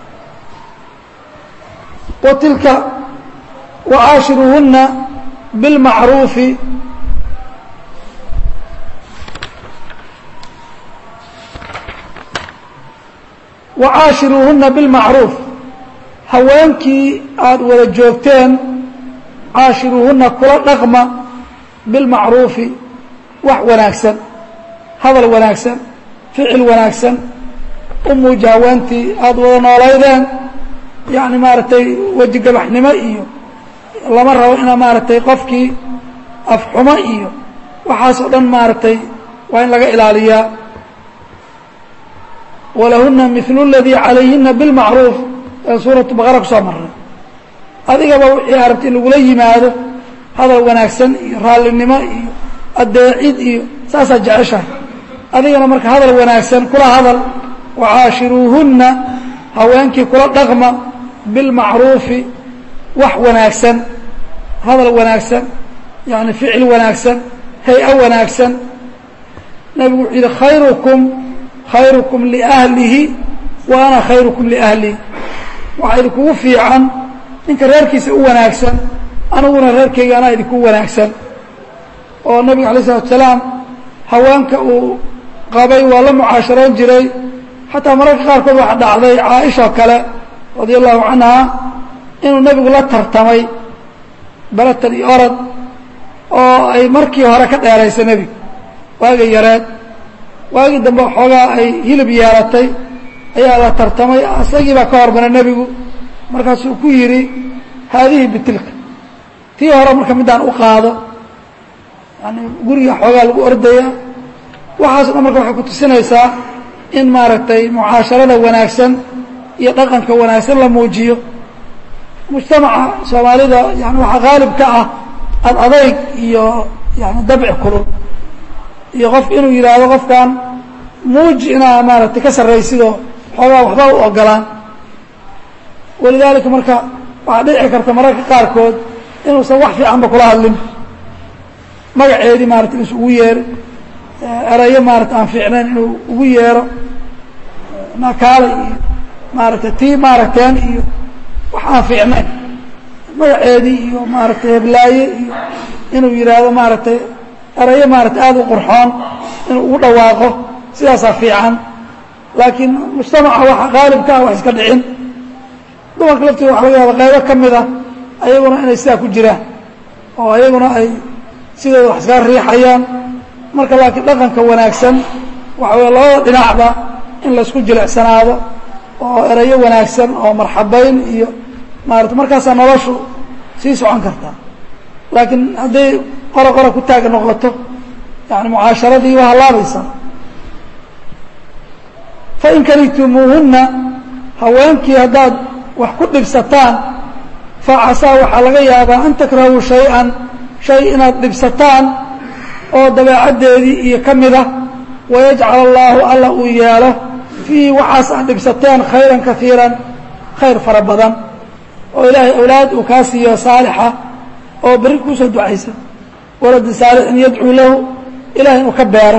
wa tilka wacaashiruuhunna bilmacruufi wacaashiruuhunna bilmacruuf haweenkii aada wada joogteen caashiruuhunna kula dhaqma bilmacruufi wax wanaagsan hadal wanaagsan ficil wanaagsan u muuji haweentii aada wada noolaydeen yacni maaragtay wejigabaxnimo iyo lama rabo ina maaragtay qofkii afxumo iyo waxaas oo dhan maaragtay waa in laga ilaaliyaa walahuna milu اladii calayhina bilmacruuf ee suuratu baqara ku soo marray adigaba wixii arabta in lagula yimaado hadal wanaagsan iyo raallinimo iyo adeecid iyo saasaa jeceshahay adigana marka hadal wanaagsan kula hadal wacaashiruuhunna haweenkii kula dhaqma bilmacruufi wax wanaagsan hadal wanaagsan yani ficil wanaagsan hay-a wanaagsan nebigu wuxuu yidhi khayrukum khayrukum liahlihi wa ana khayrukum liahlihi waxaa idinkugu fiican ninka reerkiisa u wanaagsan aniguna reerkayga anaa idinku wanaagsan oo nabiga alay isalatu salaam haweenka uu qabay waa la mucaasharoon jiray xataa mararka qaarkood waxa dhacday caaisha kale radia allahu canha inuu nebigu la tartamay belatan iyo orod oo ay markii hore ka dheeraysay nebigu waagii yareed waagii dambe xoogaa ay hilib yeelatay ayaa la tartamay isagii baa ka hormaray nebigu markaasuu ku yidhi haadihi bitilka tii hore marka middaan u qaado yani guriga xoogaa lagu ordaya waxaaso dhan marka waxay ku tusinaysaa in maaragtay mucaasharada wanaagsan iyo dhaqanka wanaagsan la muujiyo mujtamaca soomaalida yani waxaa qaalib ka ah ad adayg iyo yani dabci kulul iyo qof inuu yidhaahdo qofkan muuji inaa maaragtay ka sarraysidoo xoogaa waxba u ogolaan walidaalika marka waxaa dhici karta mararka qaarkood inuusan wax fiicanba kula hadlin magaceedii maarata inus ugu yeero erayo maarata aan fiicnayn inuu ugu yeero nakaale iyo maaragtay tii maaragteen iyo wax aan fiicnayn magaceedii iyo maaragtay heblaaye iyo inuu yidhaahdo maaragtay erayo maarata aada u qurxoon inuu ugu dhawaaqo sidaasaa fiican laakiin mujtamaca waxa qaalibka ah wax iska dhicin dumarka laftooda waxa laga yaaba qaybo ka mid ah ayaguna inay sidaa ku jiraan oo ayaguna ay sidooda wax iskaga riixayaan marka laakiin dhaqanka wanaagsan waxa weye labada dhinacba in laysku jilicsanaado oo erayo wanaagsan oo marxabayn iyo maarata markaasaa noloshu sii socon kartaa laakiin hadday qora qora ku taag noqoto yani mucaasharadii waa halaabaysaa fain karihtumuuhunna haweenkii haddaad wax ku dhibsataan facasaa waxaa laga yaabaa an takrahuu shay-an shay inaad dhibsataan oo dabeecaddeedii iyo ka mid ah wayajcal allaahu alla uu yeelo fiihi waxaas aad dhibsateen khayran kaiiran khayr fara badan oo ilaahay awlaad uu kaa siiyo saalixa oo berri kuusoo ducaysa waladi saalixin yadcuu lahu ilahay inuu ka beero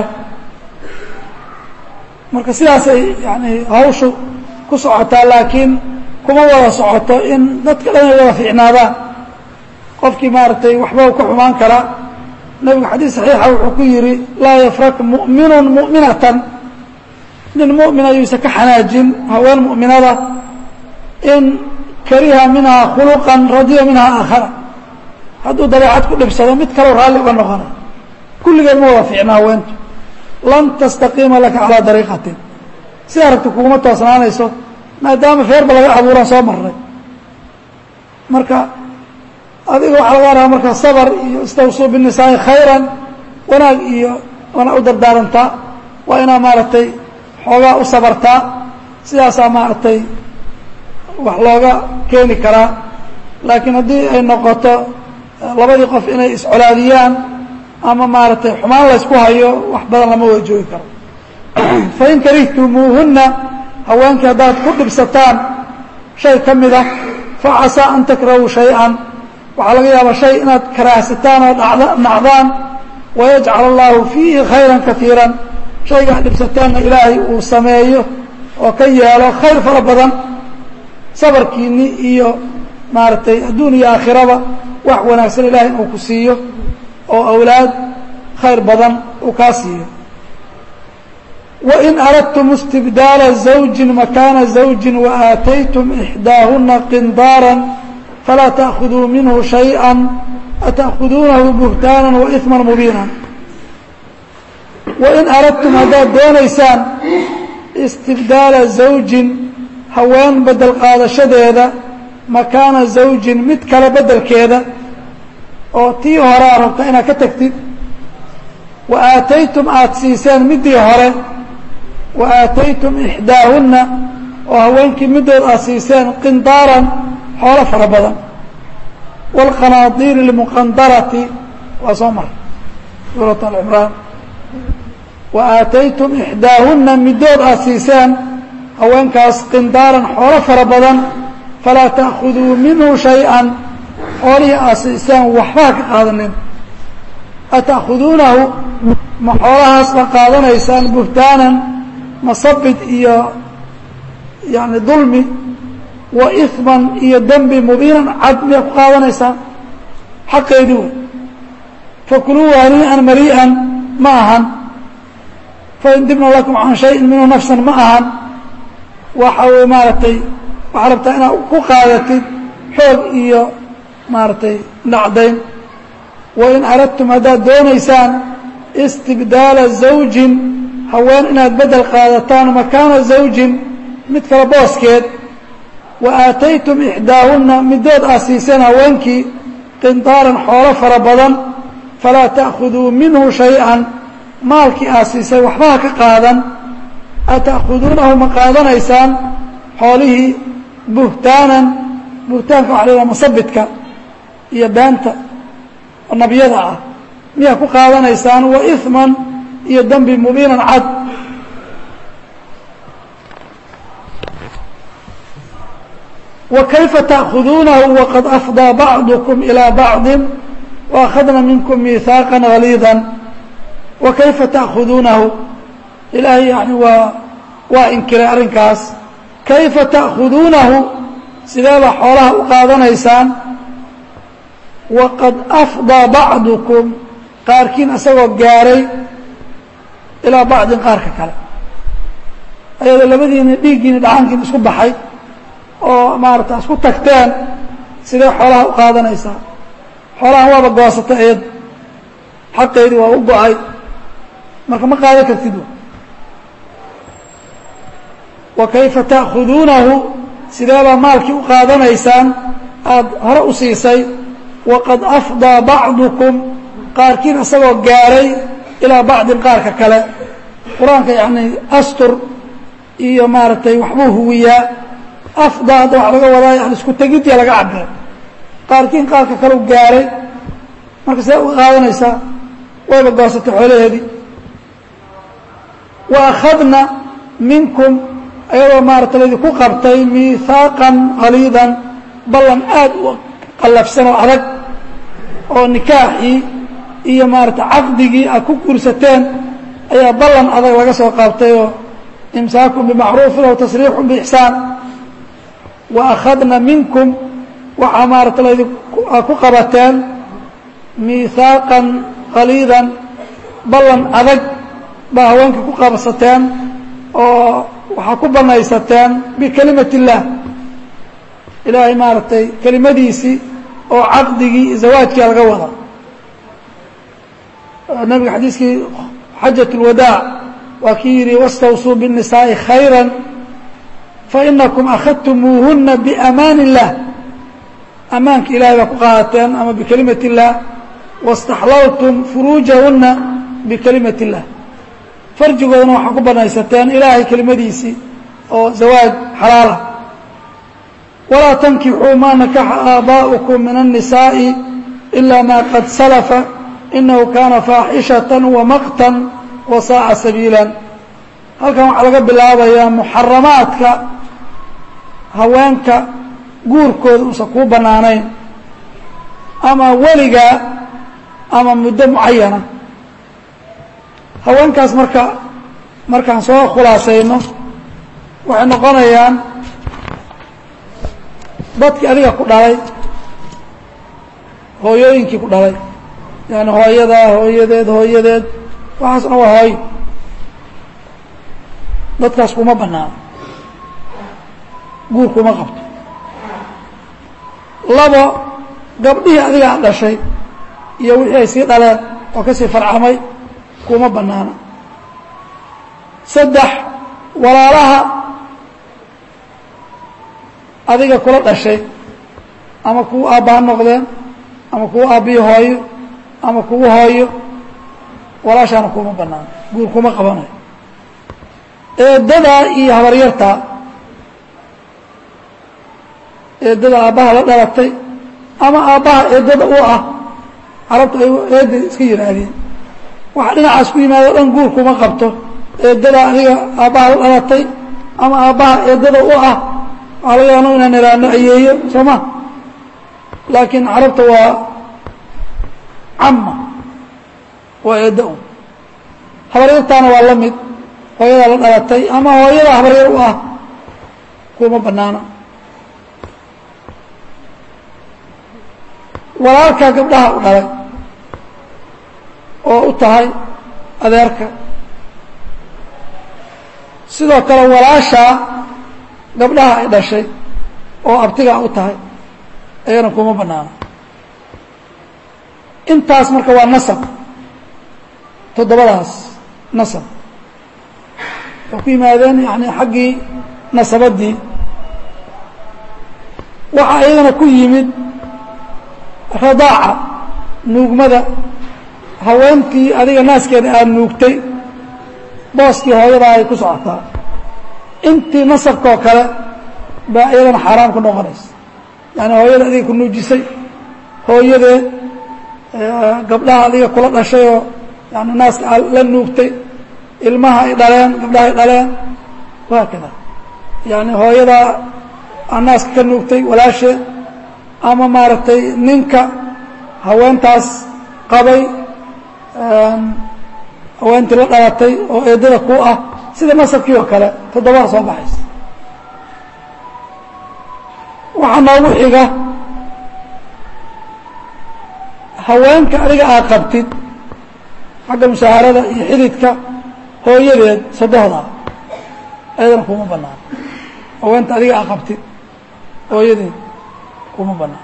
marka sidaasay yani hawshu ku socotaa laakiin kuma wada socoto in dadka dhan ay wada fiicnaadaan qofkii maaragtay waxba ka xumaan karaa nebigu xadiis saxiixa wuxuu ku yidhi laa yafrak mu'minun mu'minatan nin mu'mina yuusan ka xanaajin haween mu'minada in kariha minhaa khuluqan radiya minhaa aakhara hadduu dabeecad ku dhibsado mid kaloo raalli uga noqonay kulligeed ma wada fiicna haweentu lan tastaqiima laka calaa dariiqatin sidaa rabti kuguma toosnaanayso maadaama feerba laga abuuran soo marray marka adiga waxaa laga rabaa marka sabr iyo istawsuu binisaa'i khayran wanaag iyo wana u dardaarantaa waa inaa maaragtay xoogaa u sabartaa sidaasaa maaragtay wax looga keeni karaa laakiin haddii ay noqoto labadii qof inay iscolaadiyaan ama maaragtay xumaan laysku hayo wax badan lama wada joogi karo fain karihtumuuhunna haweenkii haddaad ku dhibsataan shay ka mid ah facasaa an takrahuu shay-an waxaa laga yaabaa shay inaad karaahsataan oo nacdaan wayajcal allaahu fiihi khayran kaiiran shaygaa dhibsataanna ilaahay uu sameeyo oo ka yeelo khayr fara badan sabarkiinni iyo maaragtay adduun iyo aakhiraba wax wanaagsan ilaahay inuu ku siiyo oo awlaad khayr badan uu kaa siiyo wain aradtum istibdaala zawji makaana zawji waaataytum ixdaahuna qindaara falaa taأkhuduu minhu shayئa ata'khuduunahu buhtaanan waإثma mubiina wain aradtum haddaad doonaysaan istibdaala zawjin haween bedel qaadashadeeda makaana zawjin mid kale bedelkeeda oo tii hore aad rabta inaad ka tagtid wa aataytum aada siiseen middii hore wa aataytum ixdaahunna oo haweenkii middood aad siiseen qindaaran xoolo fara badan wاlqanaadiiri اlmuqandarati waa soo maray suurat alcimraan wa aataytum ixdaahunna middood aad siiseen haweenkaas qindaaran xoolo fara badan falaa ta'khuduu minhu shay-an xoolihii aasiisaan waxbaa ka qaadanin ata'khuduunahu ma xoolahaas ba qaadanaysaan buhtaanan masabid iyo yani dulmi wa iman iyo dembi mubiinan cad miyaa ku qaadanaysaan xaqeedii wey fakuluu hanii'an marii'an ma ahan fain dibna lakum can shayin minhu nafsan ma ahan waxa wy maaragtay waxaa rabtaa inaad ku qaadatid xoog iyo maaragtay dhacdayn wain aradtum haddaad doonaysaan istibdaala zawjin haween inaad bedel qaadataan makaana zawjin mid kale booskeed wa aataytum ixdaahunna midood aad siiseen haweenkii qindaaran xoolo fara badan falaa ta'khuduu minhu shay-an maalkii aad siisay waxbaha ka qaadan ata'khuduunahu ma qaadanaysaan xoolihii buhtaanan buhtaanka waxa la yidhaha masabidka iyo beenta oo nabiyada ah miyaa ku qaadanaysaan wa iman iyo dembi mubiinan cad wa kayfa ta'khuduunahu waqad afdaa bacdukum ilaa bacdin waakhadna minkum miihaaqan haliidan wa kayfa ta'khuduunahu ilaahay yani waa waa inkiray arrinkaas kayfa ta'khuduunahu sideeba xoolaha u qaadanaysaan waqad afdaa bacdukum qaarkiin isagoo gaaray ilaa bacdin qaarka kale ayadoo labadiina dhiiggiina dhacankiina isku baxay oo maarata isku tagteen sidee xoolaha u qaadanaysaa xoolahan waaba goosatay iyad xaqeedii waa u go-ay marka ma qaadan kartid wa kayfa ta'khuduunahu sideebaa maalkii u qaadanaysaan aada hore u siisay waqad afdaa bacdukum qaarkiin isagoo gaaray ilaa bacdin qaarka kale qur-aanka yani astur iyo maaragtay waxbuu huwiyaa afdaa hadda waxa laga wadaa yani isku tegidya laga cabira qaarkiin qaarka kale u gaaray marka sidee uga qaadanaysaa wayba goosatay xoolaheedii wa akhadna minkum ayadoo maarata laydinku qabtay miihaaqan haliidan ballan aad u qallafsan oo adag oo nikaaxii iyo maarata caqdigii aad ku guursateen ayaa ballan adag laga soo qaabtay oo imsaakun bimacruufin aw tasriixun biixsaan wa akhadna minkum waxaa maarata laydinaa ku qabateen miihaaqan haliidan ballan adag baa haweenkii ku qabsateen oo waxaa ku banaysateen bikelimat اllah ilaahay maaragtay kelimadiisii oo caqdigii zawaajkia laga wada nabiga xadiiskii xajaة اlwadaac waa kii yihi wاstawsuu bالnisaaءi khayra fainakum akhadtumuuhuna biamaan الlah amaanka ilahay baa ku qaadateen ama bikelimat الlah waاstaxlaltum furuujahuna bikelimat الlah farjigoodana waxaa ku banaysateen ilaahay kelimadiisii oo zawaaj xalaalah walaa tankixuu maa nakaxa aabaa'ukum min الnisaaءi ilaa ma qad salafa inahu kaana faaxishaة wamaqtan wasaaca sabiila halkan waxaa laga bilaabayaa muxaramaadka haweenka guurkooda uusan kuu bannaanayn ama weligaa ama muddo mucayana haweenkaas marka markaan soo khulaasayno waxay noqonayaan dadkii adiga ku dhalay hooyooyinkii ku dhalay yani hooyadaa hooyadeed hooyadeed waxaasna waa hooyo dadkaas kuma banaano guur kuma qabto labo gabdhihii adiga ad dhashay iyo wixii ay sii dhaleen oo kasii farcamay kuma banaana saddex walaalaha adiga kula dhashay ama kuwa aabbaha noqdeen ama kuwa aabbihi hooyo ama kuwa hooyo walaashaana kuma banaano guur kuma qabanayo eedadaa iyo habaryartaa eedada aabbaha la dhalatay ama aabbaha eedada u ah carabtu ay eeda iska yihaahdeen waxa dhinacaas ku yimaado dhan guur kuma qabto eedadaa adiga aabbaha la dhalatay ama aabbaha eedada u ah waxaa laga yaano inaan iraano ayeeyo soo ma laakiin carabta waa camma waa eedda un habaryartaana waa la mid hooyadaa la dhalatay ama hooyada habaryar u ah kuma banaana walaalkaa gabdhaha u dhalay oo u tahay adeerka sidoo kale walaashaa gabdhaha ay dhashay oo abtigaa u tahay ayana kuma banaana intaas marka waa nasab toddobadaas nasab waxay ku yimaadeen yani xaggii nasabaddii waxaa iyagana ku yimid radaaca nuugmada haweentii adiga naaskeeda aad nuugtay booskii hooyadaa ay ku socotaa intii nasabkaoo kale baa iyadana xaaraam ku noqonaysa yani hooyada adiga ku nuujisay hooyadeed gabdhaha adiga kula dhashay oo yani naaska aad la nuugtay ilmaha ay dhaleen gabdhaha ay dhaleen waa kada yani hooyadaa aa naaska ka nuugtay walaasheed ama maaragtay ninka haweentaas qabay haweentii la dhalatay oo eedada ku ah sida nasabkii oo kale toddobada soo baxaysa waxaa noogu xiga haweenka adiga aad qabtid xagga mushaharada iyo xididka hooyadeed sadohda ayadana kuma banaan haweenta adiga aad qabtid hooyadeed kuma banaan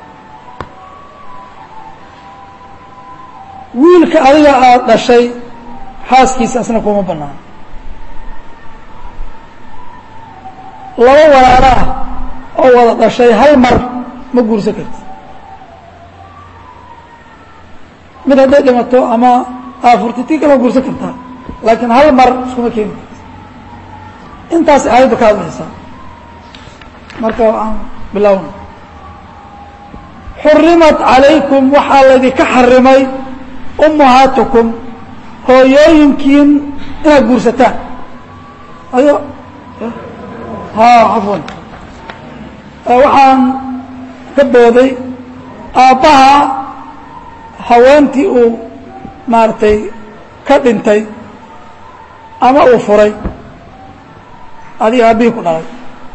wiilka adiga aada dhashay xaaskiisa asna kuma banaan laba walaalo ah oo wada dhashay hal mar ma guursan karti mid hadday dhimato ama aafurti tii kale ma guursan kartaa laakiin hal mar iskuma keeni karti intaas aayadda ka hadlaysaa marka aan bilowna xurimat calaykum waxaa laydinka xarimay ummahaatukum hooyooyinkiin inaad guursataan ayo ha cafwan waxaan ka booday aabbaha haweentii uu maaragtay ka dhintay ama uu furay adiga aabbihii ku dhalay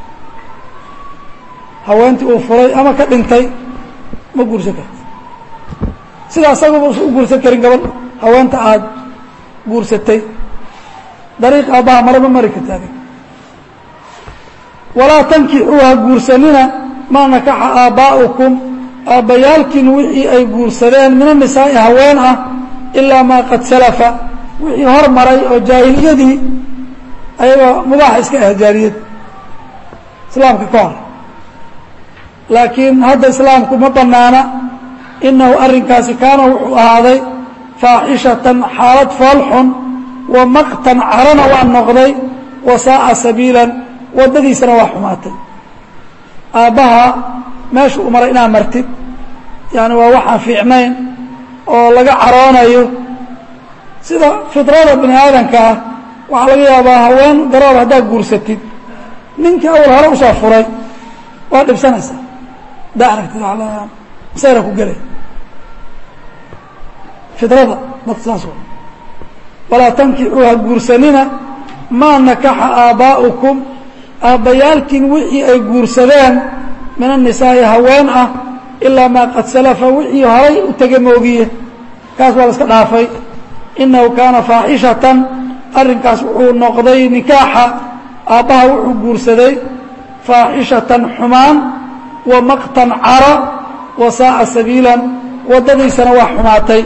haweentii uu furay ama ka dhintay ma guursan karti sida asaguba usan u guursan karin gabadh haweenta aada guursatay dariiq aabbaha mare ma mari karti adig walaa tankixuuha guursanina maa nakaxa aabbaa'ukum aabbayaalkiin wixii ay guursadeen min anisaa'i haween ah ilaa maa qad salafa wixii hor maray oo jaahiliyadii ayagoo mubaaxa iska ah jaahiliyad islaamka ka hor laakiin hadda islaamku ma banaana inahu arrinkaasi kaana wuxuu ahaaday faaxishatan xaalad foolxun wa maqtan carana waa noqday wa saa'a sabiilan waddadiisana waa xumaatay aabbaha meesha u maray inaad martid yani waa waxaan fiicnayn oo laga caroonayo sida fidrada bini aadamka ah waxaa laga yaabaa haween garoob haddaad guursatid ninkii awal hore usoo furay waa dhibsanaysaa haddaa aragtid masayra ku gelay fidrada dadka saas wa walaa tankixuuha guursanina maa nakaxa aabbaa'ukum aabbayaalkiin wixii ay guursadeen min annisaa'i haween ah ilaa maa qad salafa wixii horay u tege moogiye kaas waa la iska dhaafay inahu kaana faaxishatan arrinkaas wuxuu noqday nikaaxa aabbaha wuxuu guursaday faaxishatan xumaan wa maqtan cara wa saa'a sabiilan waddadiisana waa xumaatay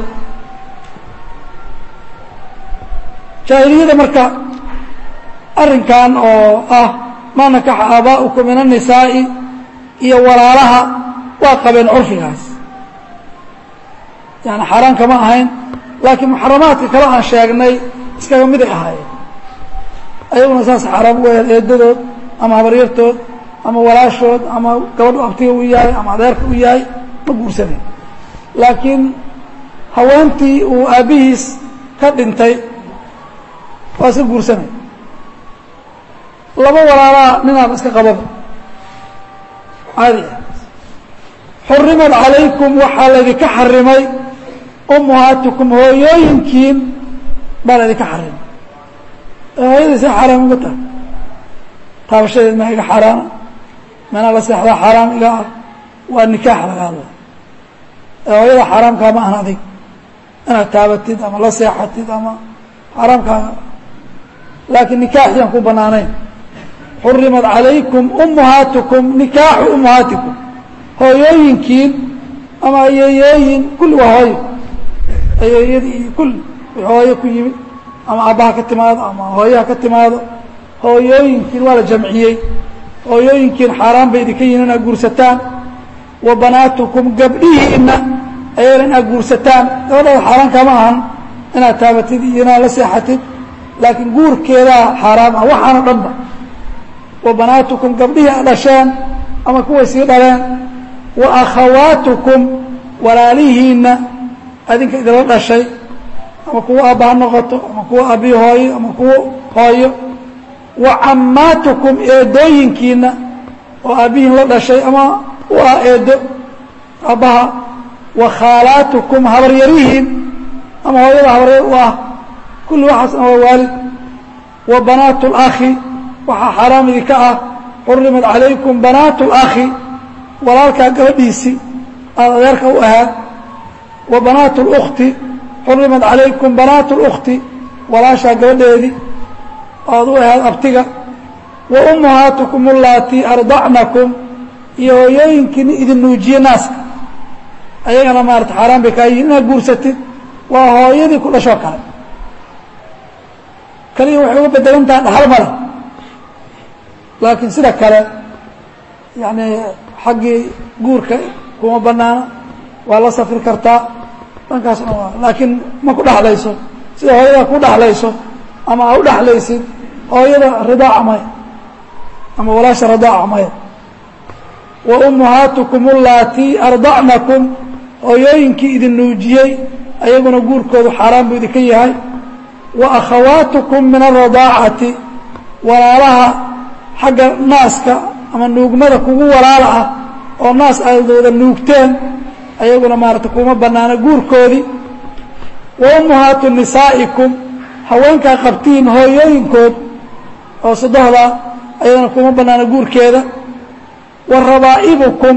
jaahiliyada marka arrinkan oo ah maa nakaxa aabaa'ukum min annisaa'i iyo walaalaha waa qabeen curfigaas yani xaaraan kama ahayn laakiin muxaramaadka kale aan sheegnay iskaga miday ahaayeen ayaguna saas xaaraam u ahayd eedadood ama habaryartood ama walaashood ama gabadhu abtiga u yahay ama adeerka u yahay ma guursanayn laakiin haweentii uu aabbihiis ka dhintay waa iska guursanay laba walaalaa ninaan iska qababa caadi ah xurimat calaykum waxaa laydinka xarimay ummahaatikum hooyooyinkiin baa laydinka xarimay hooyadii see xaaraam uga tahay taabashadeed maa iga xaaraana manaa la seexdaa xaaraam iga ah waa nikaax laga hadlay ee hooyada xaaraamkaa ma ahan adig inaad taabatid ama la seexatid ama xaaraamkaaga laakiin nikaaxiyaan ku banaanayn xurimat calaykum ummahaatikum nikaaxu ummahaatikum hooyooyinkiin ama ayeeyooyin kulli waa hooyo ayeeyadii iyo kulli wixii hooyo ku yimid ama aabbaha ka timaado ama hooyaha ka timaado hooyooyinkiin waa la jamciyey hooyooyinkiin xaaraan bay idinka yihin inaad guursataan wa banaatukum gabdhihiina ayagana inaad guursataan gabadhaada xaaraan kama ahan inaad taabatid iyo inaad la seexatid laakiin guurkeedaa xaaraam ah waxaana dhanba wa banaatukum gabdhihii aad dhasheen ama kuway sii dhaleen wa akhawaatukum walaalihiinna adinka idinla dhashay ama kuwa aabba ha noqoto ama kuwa aabbii hooyo ama kuwa hooyo wa cammaatukum eedooyinkiina oo aabbihiin la dhashay ama u ah eedo aabbaha wa khaalaatukum habaryarihiin ama hooyada habaryar u ah kulli waxaasna waa waalid wa banaatu اlakhi waxaa xaaraam idinka ah xurimat calaykum banaatu اlakhi walaalkaa gabadhiisii aada adeerka u ahaad wa banaatu اlkhti xurimat calaykum banaatu اlkhti walaashaa gabadheedii aada u ahaad abtiga wa ummahaatukum allaatii ardacnakum iyo hooyooyinkiina idin nuujiye naaska ayagana maarata xaaraan bay kaa yihin inaad guursatid waa hooyadii ku dhashoo kale kaliya waxay uga bedelan tahay dhaxal male laakiin sida kale yani xaggii guurka kuma banaana waa la safri kartaa dhankaasna waa laakiin ma ku dhexlayso sida hooyada ku dhexlayso ama aa u dhexlaysid hooyada ridaaca maya ama walaasha ridaaca maya wa ummahaatukum allaatii ardacnakum hooyooyinkii idin nuujiyey ayaguna guurkoodu xaaraan buu idinka yahay wa akhawaatukum min alradaacati walaalaha xagga naaska ama nuugmada kugu walaala ah oo naas aadooda nuugteen ayaguna maarata kuma banaana guurkoodii wa ummahaatu nisaa'ikum haweenkaa qabtiin hooyooyinkood oo sadohda ayadana kuma banaana guurkeeda wa rabaa'ibukum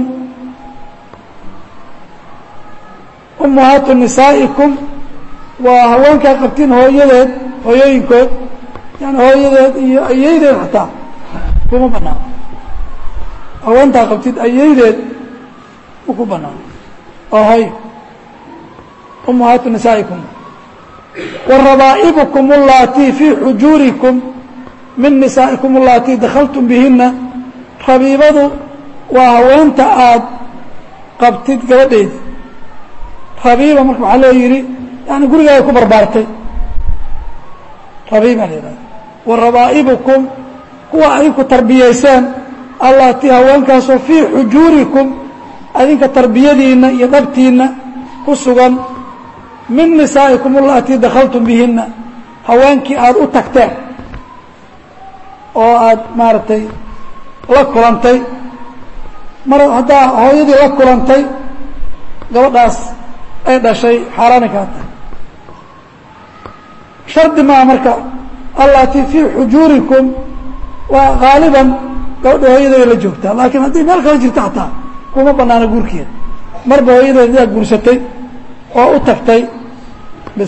ummahaatu nisaa'ikum waa haweenkaa qabtiin hooyadeed hooyooyinkood yani hooyadeed iyo ayeydeed xataa kuma banaano haweentaa qabtid ayeydeed ma ku banaano oo hoy ummahaatu nisaa'ikum wa rabaa'ibukum allaatii fii xujuurikum min nisaa'ikum allaatii dakhaltum bihina rabiibadu waa haweenta aada qabtid gabadheedi rabiiba marka waxaa loo yidhi yani gurigaay ku barbaartay rabiiba la yidhahda wa rabaa'ibukum kuwa adinku tarbiyayseen allaatii haweenkaasoo fii xujuurikum adinka tarbiyadiinna iyo dhabtiinna ku sugan min nisaa'ikum allaatii dakhaltum bihina haweenkii aada u tagteen oo aada maaragtay la kulantay mar haddaa hooyadii la kulantay gabadhaas ay dhashay xaaraani kaa tahay shardi maa marka allaatii fii xujuurikum waa haaliban gabadha hooyadeeda la joogtaa laakiin haddii meel kala jirto xataa kuma banaana guurkeeda marba hooyadeeda idaa guursatay oo u tagtay bis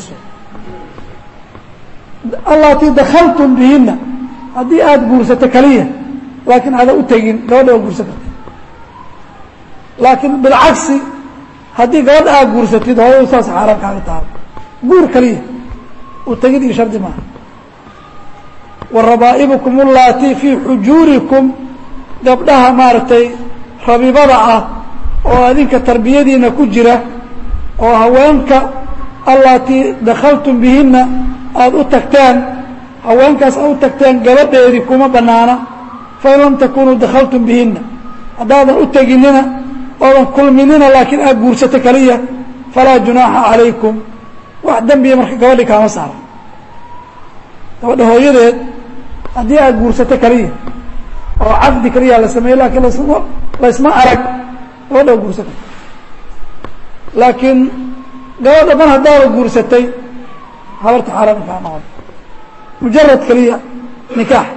allaatii dakhaltum bihina haddii aada guursato keliya laakiin aada u tegin gabadha waa guursan karta laakiin bilcagsi haddii gabadha aad guursatid hooyadu saas xaaraan kaaga tahay guur keliya u tegid iyo shardi maaha wa rabaa'ibukum allaatii fii xujuurikum gabdhaha maaragtay rabibada ah oo adinka tarbiyadiina ku jira oo haweenka allaatii dakhaltum bihina aada u tagteen haweenkaas aad u tagteen gabadheedii kuma banaana fain lam takunuu dakhaltum bihina haddaadan u teginina oodan kulminina laakiin aad guursato keliya falaa junaaxa calaykum wax dembiya marka gabadhii kaama saaran gabadha hooyadeed haddii aad guursato keliya oo caqdi keliya la sameeye laakiin lasma laysma arag gabadha waa guursan karta laakiin gabadha mar haddaaba guursatay habarta xaaraan kaa noqon mujarad keliya nikaax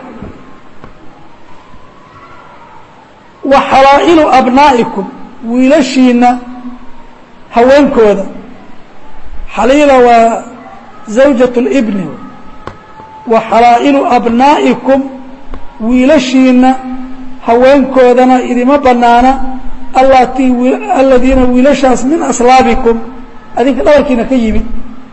wa xalaa'ilu abnaa'ikum wiilashiina haweenkooda xaliila waa zawjat اlibni wa xalaa'ilu abnaa'ikum wiilashiina haweenkoodana idima banaana allatii aladiina wiilashaas min aslaabikum adinka dhabarkiina ka yimid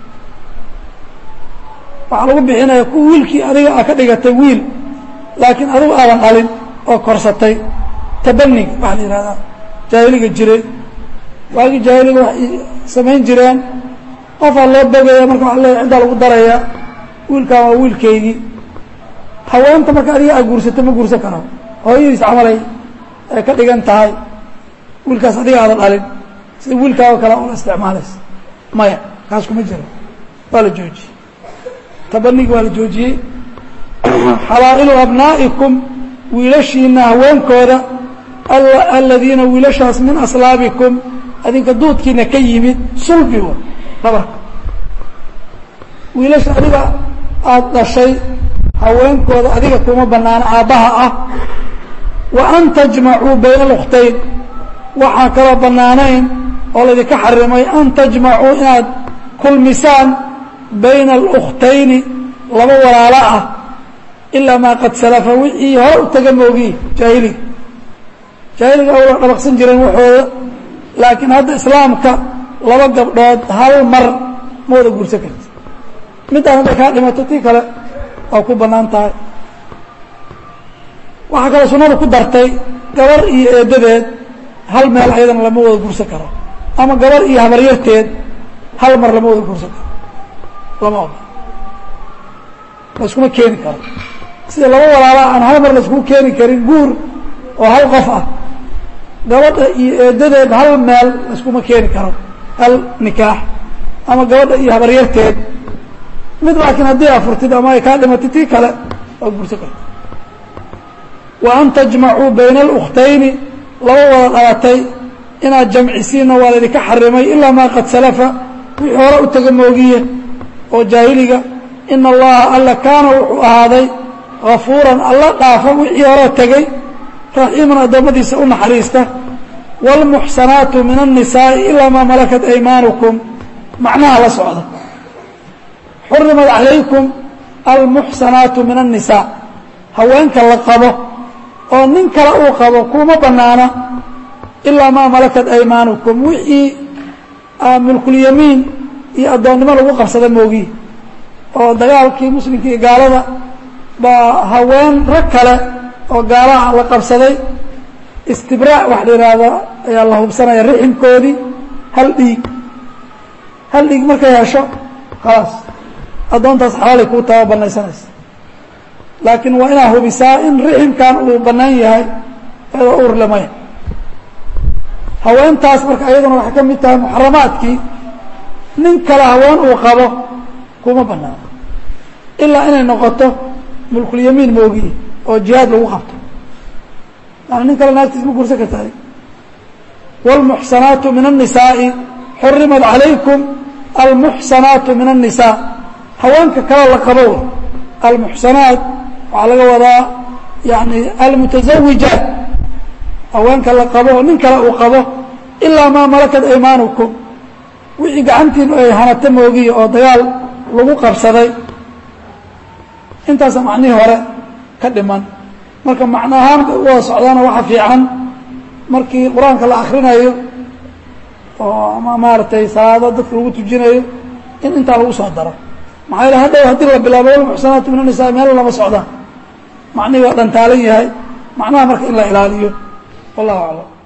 waxaa lagu bixinaya ku wiilkii adiga a ka dhigatay wiil laakiin adigu aadan dhalin oo korsatay tabanig waxaa la yihahdaa jaahiliga jiray waagii jaahiliga waxay samayn jireen qofaa loo bogaya marka waa leeya ciddaa lagu daraya wiilkaan waa wiilkaygii haweenta marka adiga aa guursato ma guursan karo hooyadiis camalay ay ka dhigan tahay wiilkaas adiga aadan dhalin sida wiilkaago kale ula isticmaalaysa maya kaas kuma jiro waa la joojiyey tabanigi waa la joojiyey xalaa'ilu abnaa'ikum wiilashiina haweenkooda aladiina wiilashaas min aslaabikum adinka duudkiina ka yimid sulbi wa dhabarka wiilasha adiga aada dhashay haweenkooda adiga kuma banaano aabbaha ah wa an tajmacuu bayna alkhtayn waxaan kaloo bannaanayn oo laydinka xarimay an tajmacuu inaad kulmisaan bayna alukhtayni laba walaalo ah ilaa maa qad salafa wixii hore u taga moogiye jaahiliga jaahiliga awla dhabaqsan jireen waxooda laakiin hadda islaamka laba gabdhood hal mar ma wada guursan karti middaan hadday kaa dhimato tii kale waa ku bannaan tahay waxaa kaloo sunnada ku dartay gabar iyo eeddadeed hal meel ayadana lama wada guursan karo ama gabar iyo habaryarteed hal mar lama wada guursan karo lama oda layskuma keeni karo sida laba walaala aan hal mar layskugu keeni karin guur oo hal qof ah gabadha iyo eeddadeed hal meel layskuma keeni karo hal nikaax ama gabadha iyo habaryarteed mid laakiin haddii afurtid ama ay kaa dhimatid tii kale waa guursan karta wa an tajmacuu bayna alukhtayni laba wada dhalatay inaad jamcisiinna waa laydinka xarimay ilaa maa qad salafa wixii hore u taga moogiye oo jaahiliga ina allaha alla kaana wuxuu ahaaday gafuuran alla dhaafa wixii hore tegey raxiiman addoommadiisa u naxariista wاlmuxsanaatu min الnisaaءi ilaa maa malakat aymaanukum macnaha la socda xurimat calaykum almuxsanaatu min الnisaa haweenka la qabo oo nin kale uu qabo kuma banaana ilaa maa malakat aymaanukum wixii mulkulyamiin iyo addoonnimo lagu qabsada moogi oo dagaalkii muslimka iyo gaalada baa haween rag kale oo gaalaha la qabsaday istibraac wax la yidhaahdo ayaa la hubsanaya riximkoodii hal dhiig hal dhiig markay hesho khalaas addoontaas xalaalay kuu taba banaysanaysa laakiin waa inaad hubisaa in riximkan uu bannaan yahay eedoo uurlamaya haweentaas marka ayaduna waxay ka mid tahay muxaramaadkii nin kale haween uu qabo kuma banaano ilaa inay noqoto mulkulyamiin moogiye oo jihaad lagu qabto yani nin kale naagtiis ma guursan kartahay wاlmuxsanaatu min الnisaaءi xurimat calaykum almuxsanaatu min الnisaa haweenka kale la qabo wey almuxsanaat waxaa laga wadaa yani almutaزawijaat haweenka la qabo nin kale uu qabo ilaa maa malakat aymaanukum wixii gacantiinu ay hanata moogiye oo dagaal lagu qabsaday intaasa macnihii hore ka dhiman marka macno ahaan bay u wada socdaana waxa fiican markii qur-aanka la akrinayo oo ama maaragtay salaado dadka lagu tujinayo in intaa lagu soo daro maxaa yele hadhow haddii la bilaabo walmuxsanaatu min annisaa meel lama socdaan macnihii waa dhantaalan yahay macnaha marka in la ilaaliyo wallahu aclam